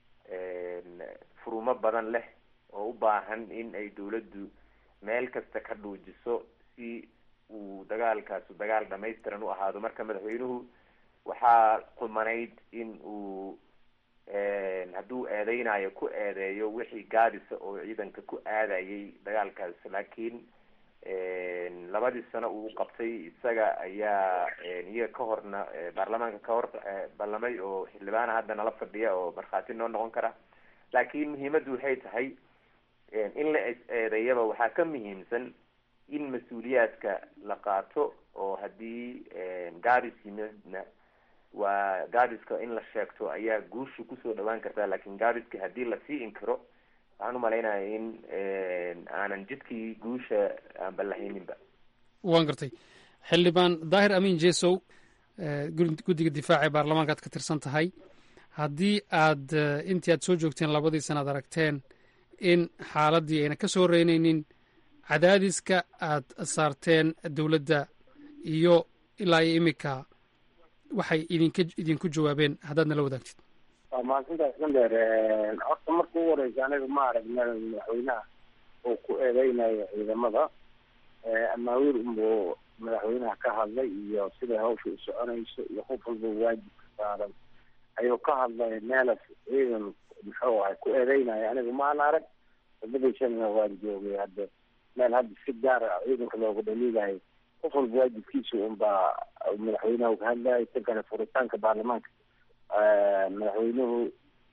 furumo badan leh oo u baahan in ay dawladdu meel kasta ka dhuujiso si uu dagaalkaasu dagaal dhamaystiran u ahaado marka madaxweynuhu waxaa qumanayd in uu hadduu eedeynayo ku eedeeyo wixii gaadisa oo ciidanka ku aadayay dagaalkaas laakiin labadii sano uu qabtay isaga ayaa iyaga ka horna baarlamaanka ka hor ballamay oo xildhibaana hadda nala fadhiya oo markhaati noo noqon kara laakiin muhiimaddu waxay tahay in la eedeeyaba waxaa ka muhiimsan in mas-uuliyaadka la qaato oo haddii gaadis yimidna waa gaadiska in la sheegto ayaa guushu kusoo dhawaan kartaa laakiin gaadiska haddii lasii inkiro waxaan umalaynaya in aanan jidkii guusha aan ballahayninba waan gartay xildhibaan daahir amiin jesow guddiga difaaca ee baarlamaanka aad ka tirsan tahay haddii aad intii aad soo joogteen labadii sana ad aragteen in xaaladdii ayna ka soo reynaynin cadaadiska aad saarteen dowladda iyo ilaa iyo imika waxay idinka idinku jawaabeen haddaad nala wadaagtid waa mahadsantahay islandheer horta marka ugu horeysa aniga ma aragna madaxweynaha uu ku eedeynayo ciidamada amaawiir unbuu madaxweynaha ka hadlay iyo siday hawsha u soconayso iyo qof walba waajibka saaran ayuu ka hadlay meelas ciidan muxuu ahay ku eedeynayo aniga maan arag wadadaysana waan joogay hadda meel hadda si gaar ah ciidanka looga dhaliilayo qof walba waajibkiisa unbaa madaxweynaha ka hadlayo tan kale furitaanka baarlamaanka madaxweynuhu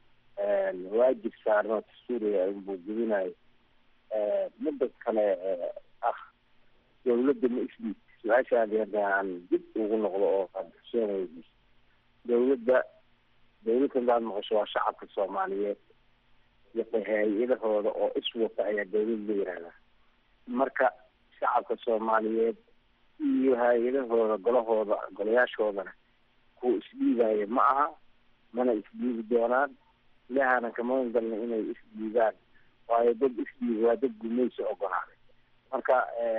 waajib saarno dastuuriga unbuu gudinayo midda kale ah dawladda ma isdhiib su-aashaadi hadda aan dib ugu noqdo oo xuseen weydiis dawladda dawladda hadaad maqasho waa shacabka soomaaliyeed iyo hay-adahooda oo iswata ayaa dawlad la yihahdaa marka shacabka soomaaliyeed iyo hay-adahooda golahooda golayaashoodana kuwa isdhiibaayo ma aha mana isdhiibi doonaan ilahana kama galna inay isdhiibaan waayo dad isdhiibi waa dad gumaysi ogolaaday marka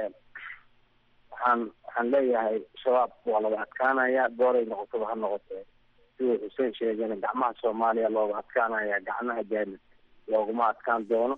waxaan waxaan leeyahay shabaab waa laga adkaanaya gooray noqotaba ha noqotee siduu xuseen sheegana gacmaha soomaaliya looga adkaanaya gacmaha jaanib looguma adkaan doono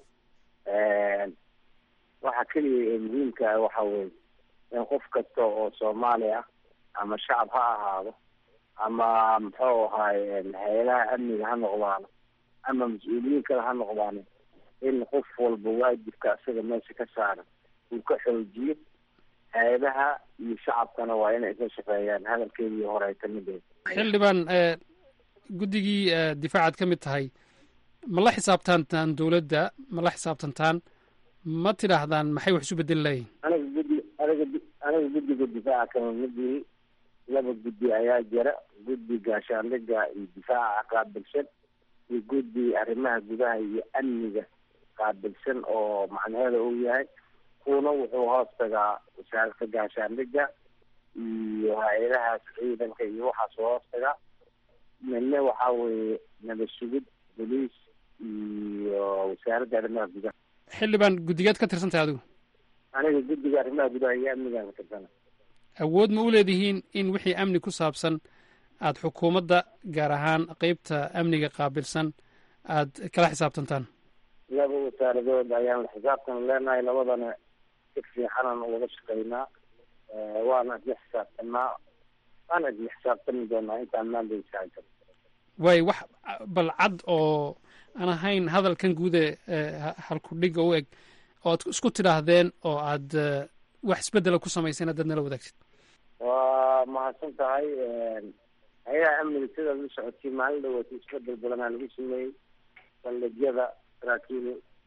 waxa keliya ee muhiimka ah waxa weye in qof kasta oo soomaali ah ama shacab ha ahaado ama muxuu ahaay hay-adaha amniga ha noqdaano ama mas-uuliyiin kale ha noqdaano in qof walba waajibka isaga meesha ka saaran uu ka xoojiyo hay-adaha iyo shacabkana waa inay isla shaqeeyaan hadalkeedii hore ay kamid ahayd xildhibaan guddigii difaacaad ka mid tahay ma la xisaabtantaan dowladda ma la xisaabtantaan ma tidhaahdaan maxay wax isu bedeli layihin aniga guddi aniga aniga guddiga difaaca kama midii laba guddi ayaa jira guddi gaashaandhiga iyo difaaca qaabilsan iyo guddi arrimaha gudaha iyo amniga qaabilsan oo macnaheeda uu yahay kuuna wuxuu hoos tagaa wasaaradda gaashaandhiga iyo hay-adahaas ciidanka iyo waxaas hoos tagaa midna waxaa weeye nabad sugid boliis iyo wasaaradda arrimaha gudaha xildhibaan guddigeed ka tirsan tahay adigu aniga guddiga arrimaha gudaha iyo amnigaan ka tirsana awood ma u leedihiin in wixii amni ku saabsan aada xukuumadda gaar ahaan qeybta amniga qaabilsan aada kala xisaabtantaan laba wasaaradood ayaan la xisaabtan leenahay labadana si fiixanan wada shaqeynaa waana isla xisaabtanaa waana isla xisaabtami doonaa intaan maandaysaa waay wax bal cad oo aan ahayn hadalkan guude halkudhiga u eg oo aad isku tidhaahdeen oo aad wax isbedela ku samayseen haddaad nala wadaagtid waa mahadsan tahay hay-adaha amniga sidaad la socotay maalin dhaweeta isbedel badanaa lagu sameeyey saldhigyada saraakiil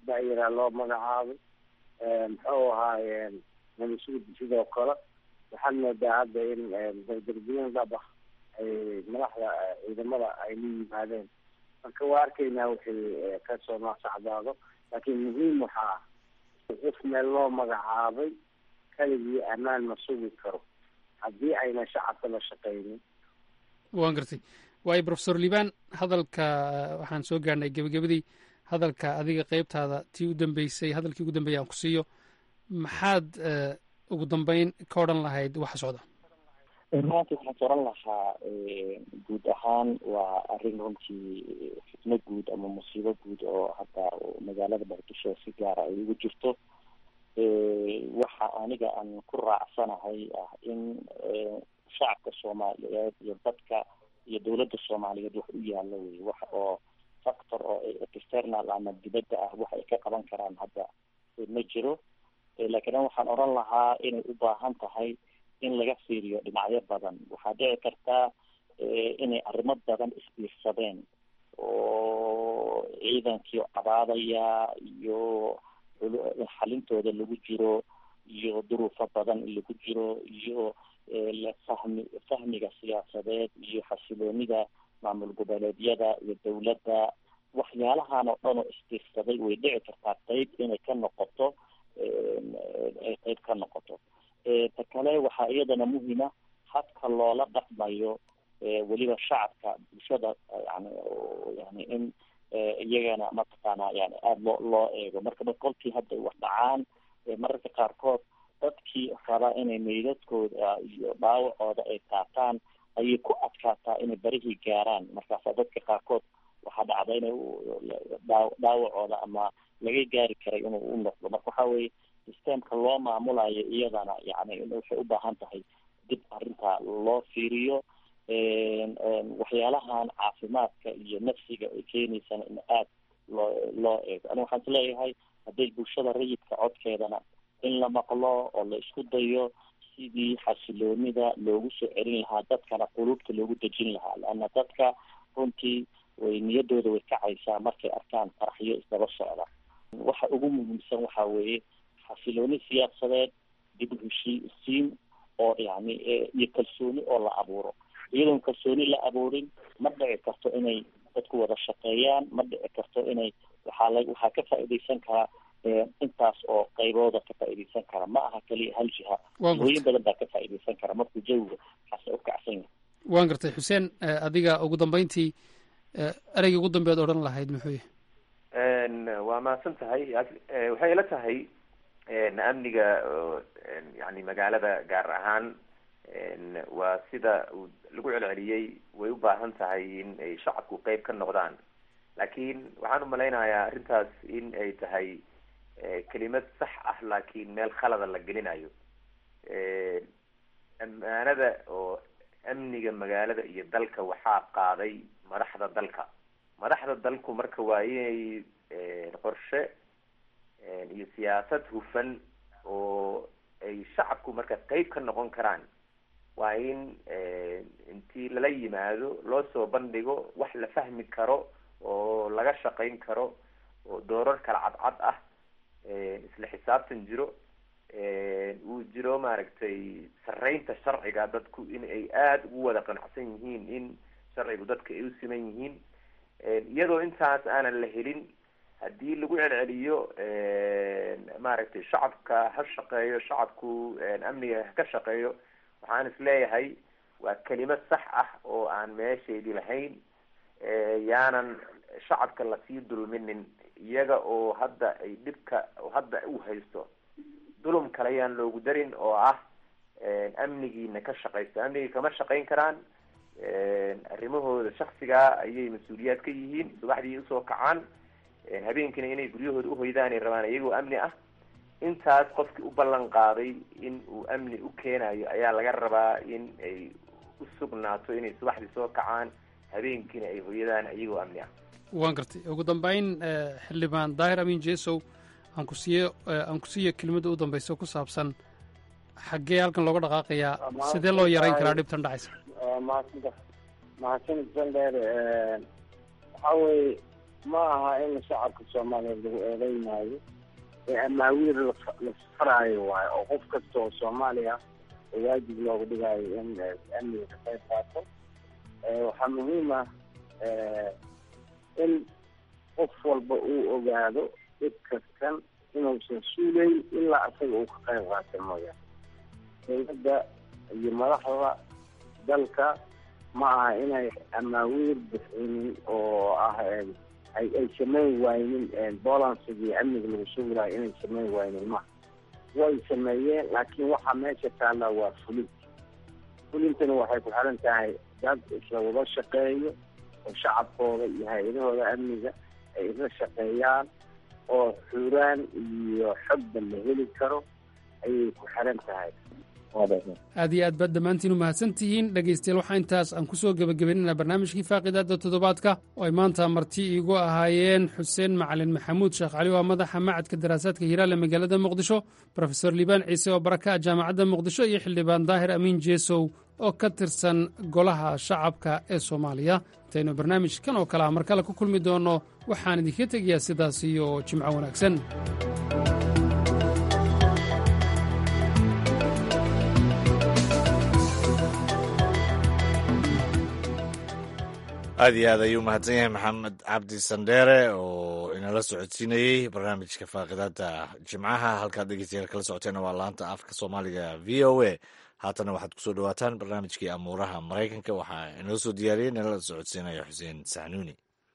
da-yaraa loo magacaabay muxuu ahaayeen namasugudi sidoo kale waxaad moodaa hadda in dardargelin dhab ah ay madaxda ciidamada ay la yimaadeen marka waa arkaynaa wixii kasoo noosacdaado laakiin muhiim waxaa ah qof meel loo magacaabay keligii ammaan ma sugi karo haddii ayna shacabka la shaqaynin waan gartay waayo profesor liban hadalka waxaan soo gaarnay gebagabadii hadalka adiga qeybtaada tii u dambeysay hadalkii ugu dambeeyay aan ku siiyo maxaad ugu dambeyn ka odhan lahayd waxa socda runtii waxaan ka oran lahaa guud ahaan waa arrin runtii fitno guud ama musiibo guud oo hadda magaalada muqdisho si gaara ay ugu jirto waxa aniga aan ku raacsanahay ah in shacabka soomaaliyeed iyo dadka iyo dowladda soomaaliyeed wax u yaalo wey wax oo factor oo external ama dibadda ah wax ay ka qaban karaan hadda ma jiro laakiin waxaan oran lahaa inay u baahan tahay in laga fiiriyo dhinacyo badan waxaa dhici kartaa inay arrimo badan isbiirsadeen oo ciidankii cabaadaya iyo xalintooda lagu jiro iyo duruufo badan in lagu jiro iyo fahmi fahmiga siyaasadeed iyo xasiloonida maamul goboleedyada iyo dowladda waxyaalahan oo dhan oo isbiirsaday way dhici kartaa qeyb inay ka noqoto ay qeyb ka noqoto ta kale waxaa iyadana muhima habka loola dhaqmayo weliba shacabka bulshada yani yani in iyagana mataqaana yani aada loo loo eego marka kolkii hadda wax dhacaan mararka qaarkood dadkii rabaa inay meydadkooda iyo dhaawacooda ay qaataan ayay ku adkaataa inay berihii gaaraan markaasa dadka qaarkood waxaa dhacda inay dhaa dhaawacooda ama laga gaari karay inuu u noqdo marka waxa weye systemka loo maamulayo iyadana yani waxay u baahan tahay dib arrinta loo fiiriyo waxyaalahan caafimaadka iyo nafsiga ay keenaysana in aada loo loo eego ani waxaan isleeyahay hadday bulshada rayidka codkeedana in la maqlo oo la isku dayo sidii xasiloonida loogu soo celin lahaa dadkana quluubta loogu dejin lahaa leanna dadka runtii way niyadooda way kacaysaa markay arkaan faraxyo isdaba socda waxa ugu muhiimsan waxa weeye xasilooni siyaasadeed dib u heshiisiin oo yani iyo kalsooni oo la abuuro iyadoon kalsooni la abuurin ma dhici karto inay dadku wada shaqeeyaan ma dhici karto inay waxaa la waxaa ka faa'iidaysan karaa intaas oo qaybooda ka faa'iidaysan kara ma aha keliya hal jiha hooyin badan baa ka faa'iidaysan kara markuu jawiga kaasa u kacsan yahay waan gartay xuseen adiga ugu dambeyntii ereyga ugu dambeed odhan lahayd muxuu yahay waa mahadsan tahay waxay ila tahay amniga yani magaalada gaar ahaan waa sida uu lagu celceliyey way u baahan tahay in ay shacabku qeyb ka noqdaan laakiin waxaan umalaynayaa arrintaas in ay tahay kelimad sax ah laakiin meel khalada la gelinayo ammaanada oo amniga magaalada iyo dalka waxaa qaaday madaxda dalka madaxda dalku marka waa inay qorshe iyo siyaasad hufan oo ay shacabku marka qeyb ka noqon karaan waa in intii lala yimaado loo soo bandhigo wax la fahmi karo oo laga shaqayn karo oo doorar kala cadcad ah isla xisaabtan jiro uu jiro maaragtay sareynta sharciga dadku in ay aada ugu wada qanacsan yihiin in sharcigu dadka ay u siman yihiin iyadoo intaas aanan la helin haddii lagu celceliyo maaragtay shacabka ha shaqeeyo shacabku amniga ka shaqeeyo waxaan is leeyahay waa kelimad sax ah oo aan meesheedii lahayn yaanan shacabka lasii dulminin iyaga oo hadda ay dhibka hadda u haysto dulum kale yaan loogu darin oo ah amnigiina ka shaqaysto amnigii kama shaqayn karaan arrimahooda shaksigaa ayay mas-uuliyaad ka yihiin subaxdii usoo kacaan habeenkiina inay guryahooda uhoydaan ay rabaan iyagoo amni ah intaas qofkii u ballan qaaday in uu amni u keenayo ayaa laga rabaa in ay u sugnaato inay subaxdii soo kacaan habeenkiina ay hoyadaan iyagoo amni ah waan gartay ugu dambeyn xildhibaan daahir amin jesow aan ku siiyo aan ku siiyo kelimadda u dambeysa ku saabsan xaggee halkan looga dhaqaaqayaa sidee loo yarayn karaa dhibtan dhacaysa mahadsanta mahadsanid sandheer waxa weye ma aha in shacabka soomaaliyeed lagu eedeynayo ee amaawiir la faraayo waayo oo qof kasta oo soomaaliya oo waajib looga dhigayo in amniga ka qayb qaato waxaa muhiim ah in qof walba uu ogaado dhib kastan inuusan suugayn ilaa asaga uu ka qayb qaata mooyaane dowladda iyo madaxda dalka ma aha inay amaawiir bixinin oo ah ay ay samayn waynin bolansigii amniga lagu sugi lahay inay samayn waynin ma way sameeyeen laakiin waxaa meesha taallaa waa fulin fulintana waxay ku xiran tahay dad isla wada shaqeeyo oo shacabkooda iyo hay-adahooda amniga ay isla shaqeeyaan oo xuraan iyo xogba la heli karo ayay ku xiran tahay aad iyo aad baad dhammaantiin u mahadsan tihiin dhegaystayaal waxaa intaas aan ku soo gebagabaynaynaa barnaamijkii faaqidaadda toddobaadka oo ay maanta marti iigu ahaayeen xuseen macalin maxamuud sheekh cali waa madaxa macadka daraasaadka hiiraale magaalada muqdisho brofesor liibaan ciise oo baraka ah jaamacadda muqdisho iyo xildhibaan daahir amiin jeesow oo ka tirsan golaha shacabka ee soomaaliya intaynu barnaamijkan oo kale ah mar kale ku kulmi doonno waxaan idinka tegayaa sidaas iyo jimco wanaagsan aad iyo aad ayuu mahadsan yahay maxamed cabdi sandheere oo inala socodsiinayey barnaamijka faaqidaada jimcaha halkaad dhegeystayaal kala socoteena waa laanta afka soomaaliga v o a haatana waxaad kusoo dhawaataan barnaamijkii amuuraha maraykanka waxaa inoo soo diyaariyey inala socodsiinaya xuseen saxnuuni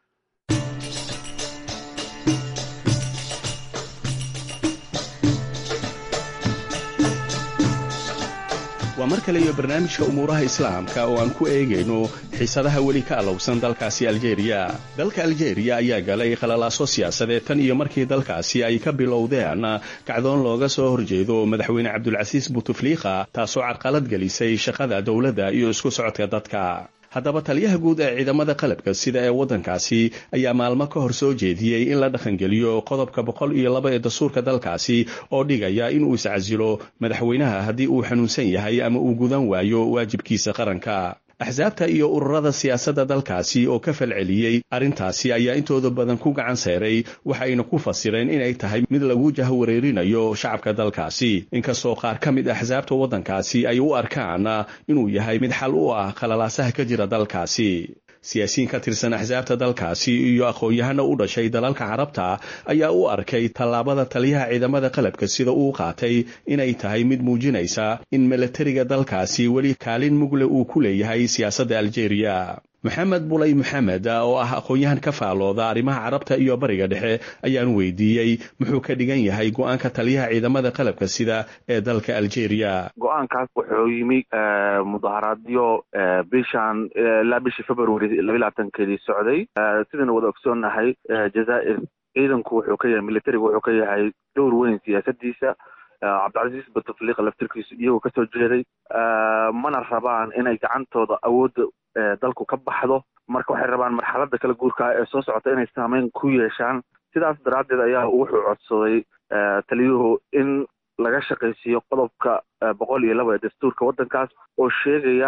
waa mar kale iyo barnaamijka umuuraha islaamka oo aan ku eegayno xiisadaha weli ka allowsan dalkaasi aljeeriya dalka aljeeriya ayaa galay khalalaaso siyaasadeed tan iyo markii dalkaasi ay ka bilowdeen kacdoon looga soo horjeedo madaxweyne cabdulcasiis butufliika taasoo carqalad gelisay shaqada dowladda iyo isku socodka dadka haddaba taliyaha guud ee ciidamada qalabka sida ee waddankaasi ayaa maalmo ka hor soo jeediyey in la dhaqangeliyo qodobka boqol iyo laba ee dastuurka dalkaasi oo dhigaya inuu iscasilo madaxweynaha haddii uu xanuunsan yahay ama uu gudan waayo waajibkiisa qaranka axsaabta iyo ururada siyaasadda dalkaasi oo ka falceliyey arrintaasi ayaa intooda badan ku gacan seeray waxayna ku fasireen inay tahay mid lagu jahwareerinayo shacabka dalkaasi inkastoo qaar ka mid axsaabta waddankaasi ay u arkaan inuu yahay mid xal u ah khalalaasaha ka jira dalkaasi siyaasiyiin ka tirsan axsaabta dalkaasi iyo aqoon-yahana u dhashay dalalka carabta ayaa u arkay tallaabada taliyaha ciidamada qalabka sida uu qaatay inay tahay mid muujinaysa in milatariga dalkaasi weli kaalin mugle uu ku leeyahay siyaasadda aljeeriya maxamed bulay maxamed oo ah aqoon-yahan ka faalooda arrimaha carabta iyo bariga dhexe ayaan weydiiyey muxuu ka dhigan yahay go-aanka taliyaha ciidamada qalabka sida ee dalka aljeeriya go-aankaas wuxuu yimi mudaharaadyo bishan ilaa bishii february laba labaatankeedii socday sidayna wada ogsoonnahay jazaa'ir ciidanku wuxuu ka yahay militarigu wuxuu ka yahay dowr weyn siyaasadiisa cabdilcasiis batufliiqa laftirkiisu iyagoo kasoo jeeday mana rabaan inay gacantooda awoodda dalku ka baxdo marka waxay rabaan marxaladda kala guurkaa ee soo socota inay saameyn ku yeeshaan sidaas daraaddeed ayaa wuxuu codsaday taliyuhu in laga shaqaysiiyo qodobka boqol iyo laba ee dastuurka waddankaas oo sheegaya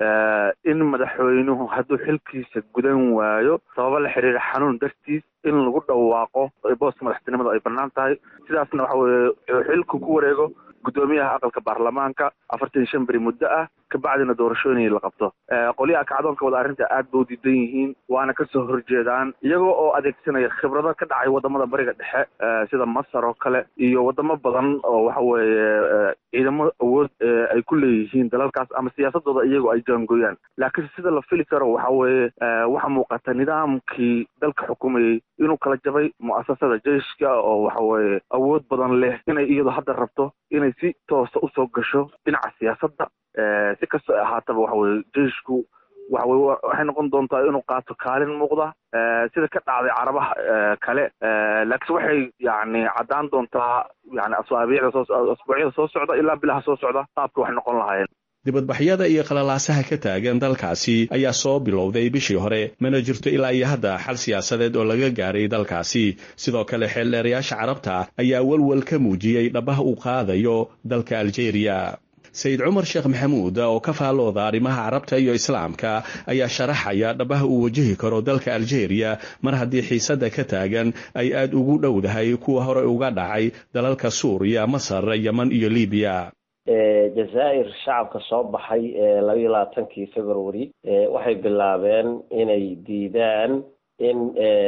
in madaxweynuhu hadduu xilkiisa gudan waayo sababo la xiriira xanuun dartiis in lagu dhawaaqo booska madaxtinimada ay bannaan tahay sidaasna waxa weeye xilku ku wareego guddoomiyaha aqalka baarlamaanka afartan iyo shan beri muddo ah kabacdina doorashooyin la qabto qolyaha kacdoonka wada arrinta aad ba u diidan yihiin waana kasoo horjeedaan iyagoo oo adeegsanaya khibrado ka dhacay wadamada bariga dhexe sida masar oo kale iyo wadamo badan oo waxa weeye ciidamo awood ay ku leeyihiin dalalkaas ama siyaasadooda iyagoo ay jaangooyaan laakiin sida la fili karo waxa weeye waxa muuqata nidaamkii dalka xukumayey inuu kala jabay mu'asasada jeiska oo waxa weeye awood badan leh inay iyadu hadda rabto inay si toosa usoo gasho dhinaca siyaasadda si kastoo ahaataba waxa weye jeishku waxa weye waxay noqon doontaa inuu qaato kaalin muuqda sida ka dhacday carabaha kale laakiin waxay yani caddaan doontaa yani asaabiicda soo asbuucyada soo socda ilaa bilaha soo socda qaabka waxay noqon lahaayeen dibadbaxyada iyo khalalaasaha ka taagan dalkaasi ayaa soo bilowday bishii hore mana jirto ilaa iyo hadda xal siyaasadeed oo laga gaaray dalkaasi sidoo kale xeeldheerayaasha carabta ayaa welwel ka muujiyey dhabaha uu qaadayo dalka aljeeriya sayid cumar sheekh maxamuud oo ka faallooda arrimaha carabta iyo islaamka ayaa sharaxaya dhabaha uu wajahi karo dalka aljeeriya mar haddii xiisadda ka taagan ay aad ugu dhowdahay kuwa hore uga dhacay dalalka suuriya masar yeman iyo libiya jazaa'ir shacabka soo baxay ee labayo labaatankii february waxay bilaabeen inay diidaan in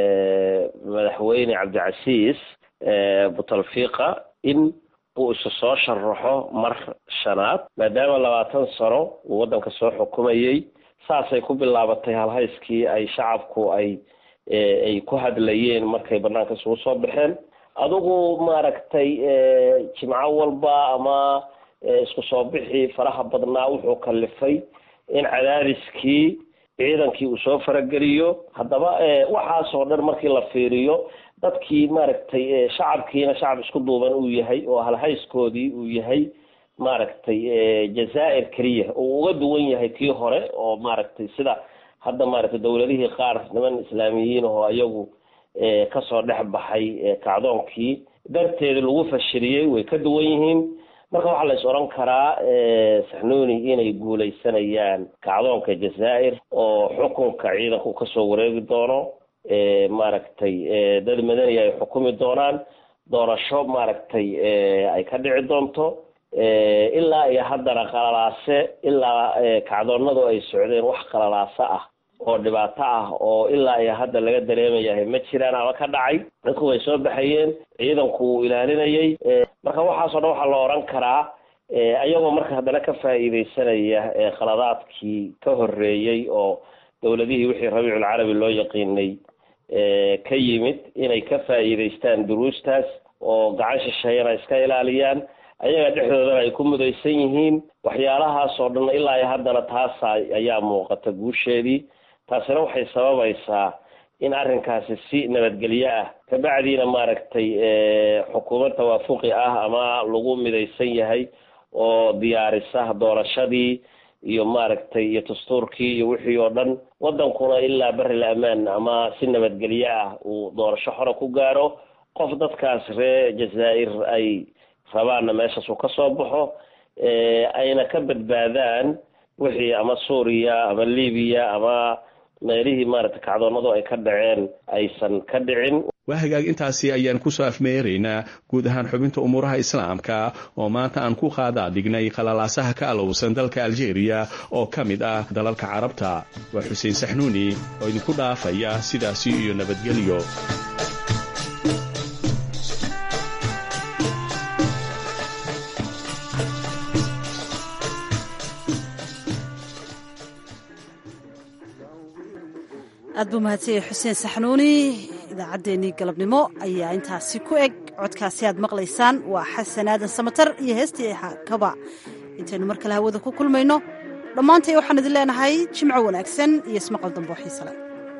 madaxweyne cabdicasiis butalfiqa in uu isu soo sharaxo mar shanaad maadaama labaatan sano uu waddanka soo xukumayey saasay ku bilaabatay halhayskii ay shacabku ay ay ku hadlayeen markay banaanka isugu soo baxeen adigu maaragtay jimco walba ama isku soo bixii faraha badnaa wuxuu kalifay in cadaadiskii ciidankii uu soo farageliyo haddaba waxaasoo dhan markii la fiiriyo dadkii maaragtay shacabkiina shacab isku duuban uu yahay oo halhayskoodii uu yahay maaragtay jazaa'ir keliya uu uga duwan yahay kii hore oo maaragtay sida hadda maaragtay dowladihii qaar niman islaamiyiin oo iyagu kasoo dhex baxay kacdoonkii darteeda lagu fashiliyey way ka duwan yihiin marka waxaa la is odhan karaa saxnuuni inay guuleysanayaan kacdoonka jazaa'ir oo xukunka ciidanku kasoo wareegi doono maaragtay dad madani ay xukumi doonaan doorasho maaragtay ay ka dhici doonto ilaa iyo haddana qalalaase ilaa kacdoonadu ay socdeen wax qalalaase ah oo dhibaato ah oo ilaa iyo hadda laga dareemayahay ma jiraan ama ka dhacay dadku way soo baxayeen ciidanku uu ilaalinayay marka waxaasoo dhan waxaa la odhan karaa ayagoo marka haddana ka faa'iideysanaya qaladaadkii ka horreeyey oo dowladihii wixii rabiiculcarabi loo yaqiinay ka yimid inay ka faa'iideystaan duruustaas oo gacan shisheeyana iska ilaaliyaan ayaga dhexdoodana ay ku mudaysan yihiin waxyaalahaasoo dhan ilaa iyo haddana taasa ayaa muuqata guusheedii taasina waxay sababaysaa in arrinkaasi si nabadgelyo ah kabacdiina maaragtay xukuumad tawaafuqi ah ama lagu midaysan yahay oo diyaarisa doorashadii iyo maaragtay iyo dastuurkii iyo wixii oo dhan waddankuna ilaa berri la amaan ama si nabadgelyo ah uu doorasho xora ku gaaro qof dadkaas ree jazaa'ir ay rabaanna meeshaas uu ka soo baxo ayna ka badbaadaan wixii ama suuriya ama libiya ama meelihii maaragtay kacdoonadu ay ka dhaceen aysan ka dhicin waa hagaag intaasi ayaan kusoo afmeeraynaa guud ahaan xubinta umuuraha islaamka oo maanta aan ku qaadaa dhignay qalalaasaha ka alowsan dalka aljeeriya oo ka mid ah dalalka carabta waa xuseen saxnuuni oo idinku dhaafaya sidaasi iyo nabadgelyo aad buu mahadsanyay xuseen saxnuuni idaacaddeenii galabnimo ayaa intaasi ku eg codkaasi aad maqlaysaan waa xasan aadan samatar iyo heestii kaba intaynu mar kale hawada ku kulmayno dhammaantay waxaan idin leenahay jimco wanaagsan iyo ismaqal dambe oo xiisale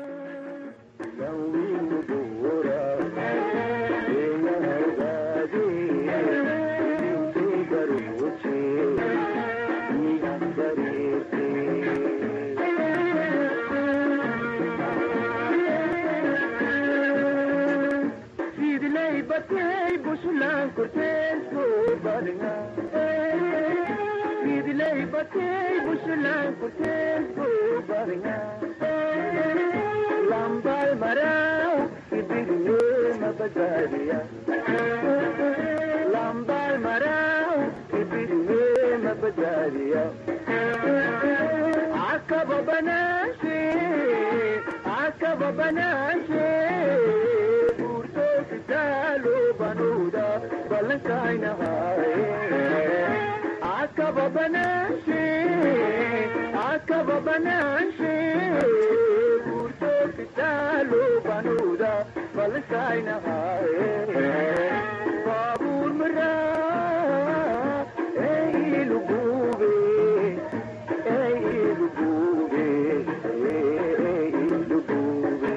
lambal marao ibirne mabadariya lambal marao ibirne mabadariya akaba banashe akaba banashe urto kitalo banuda balankaina haye akaba banashe akaba banashe urto kitalo banuda balankaina haye babur mara ei lugube ei lugube ei lugube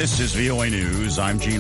This is VOA News. I'm Gene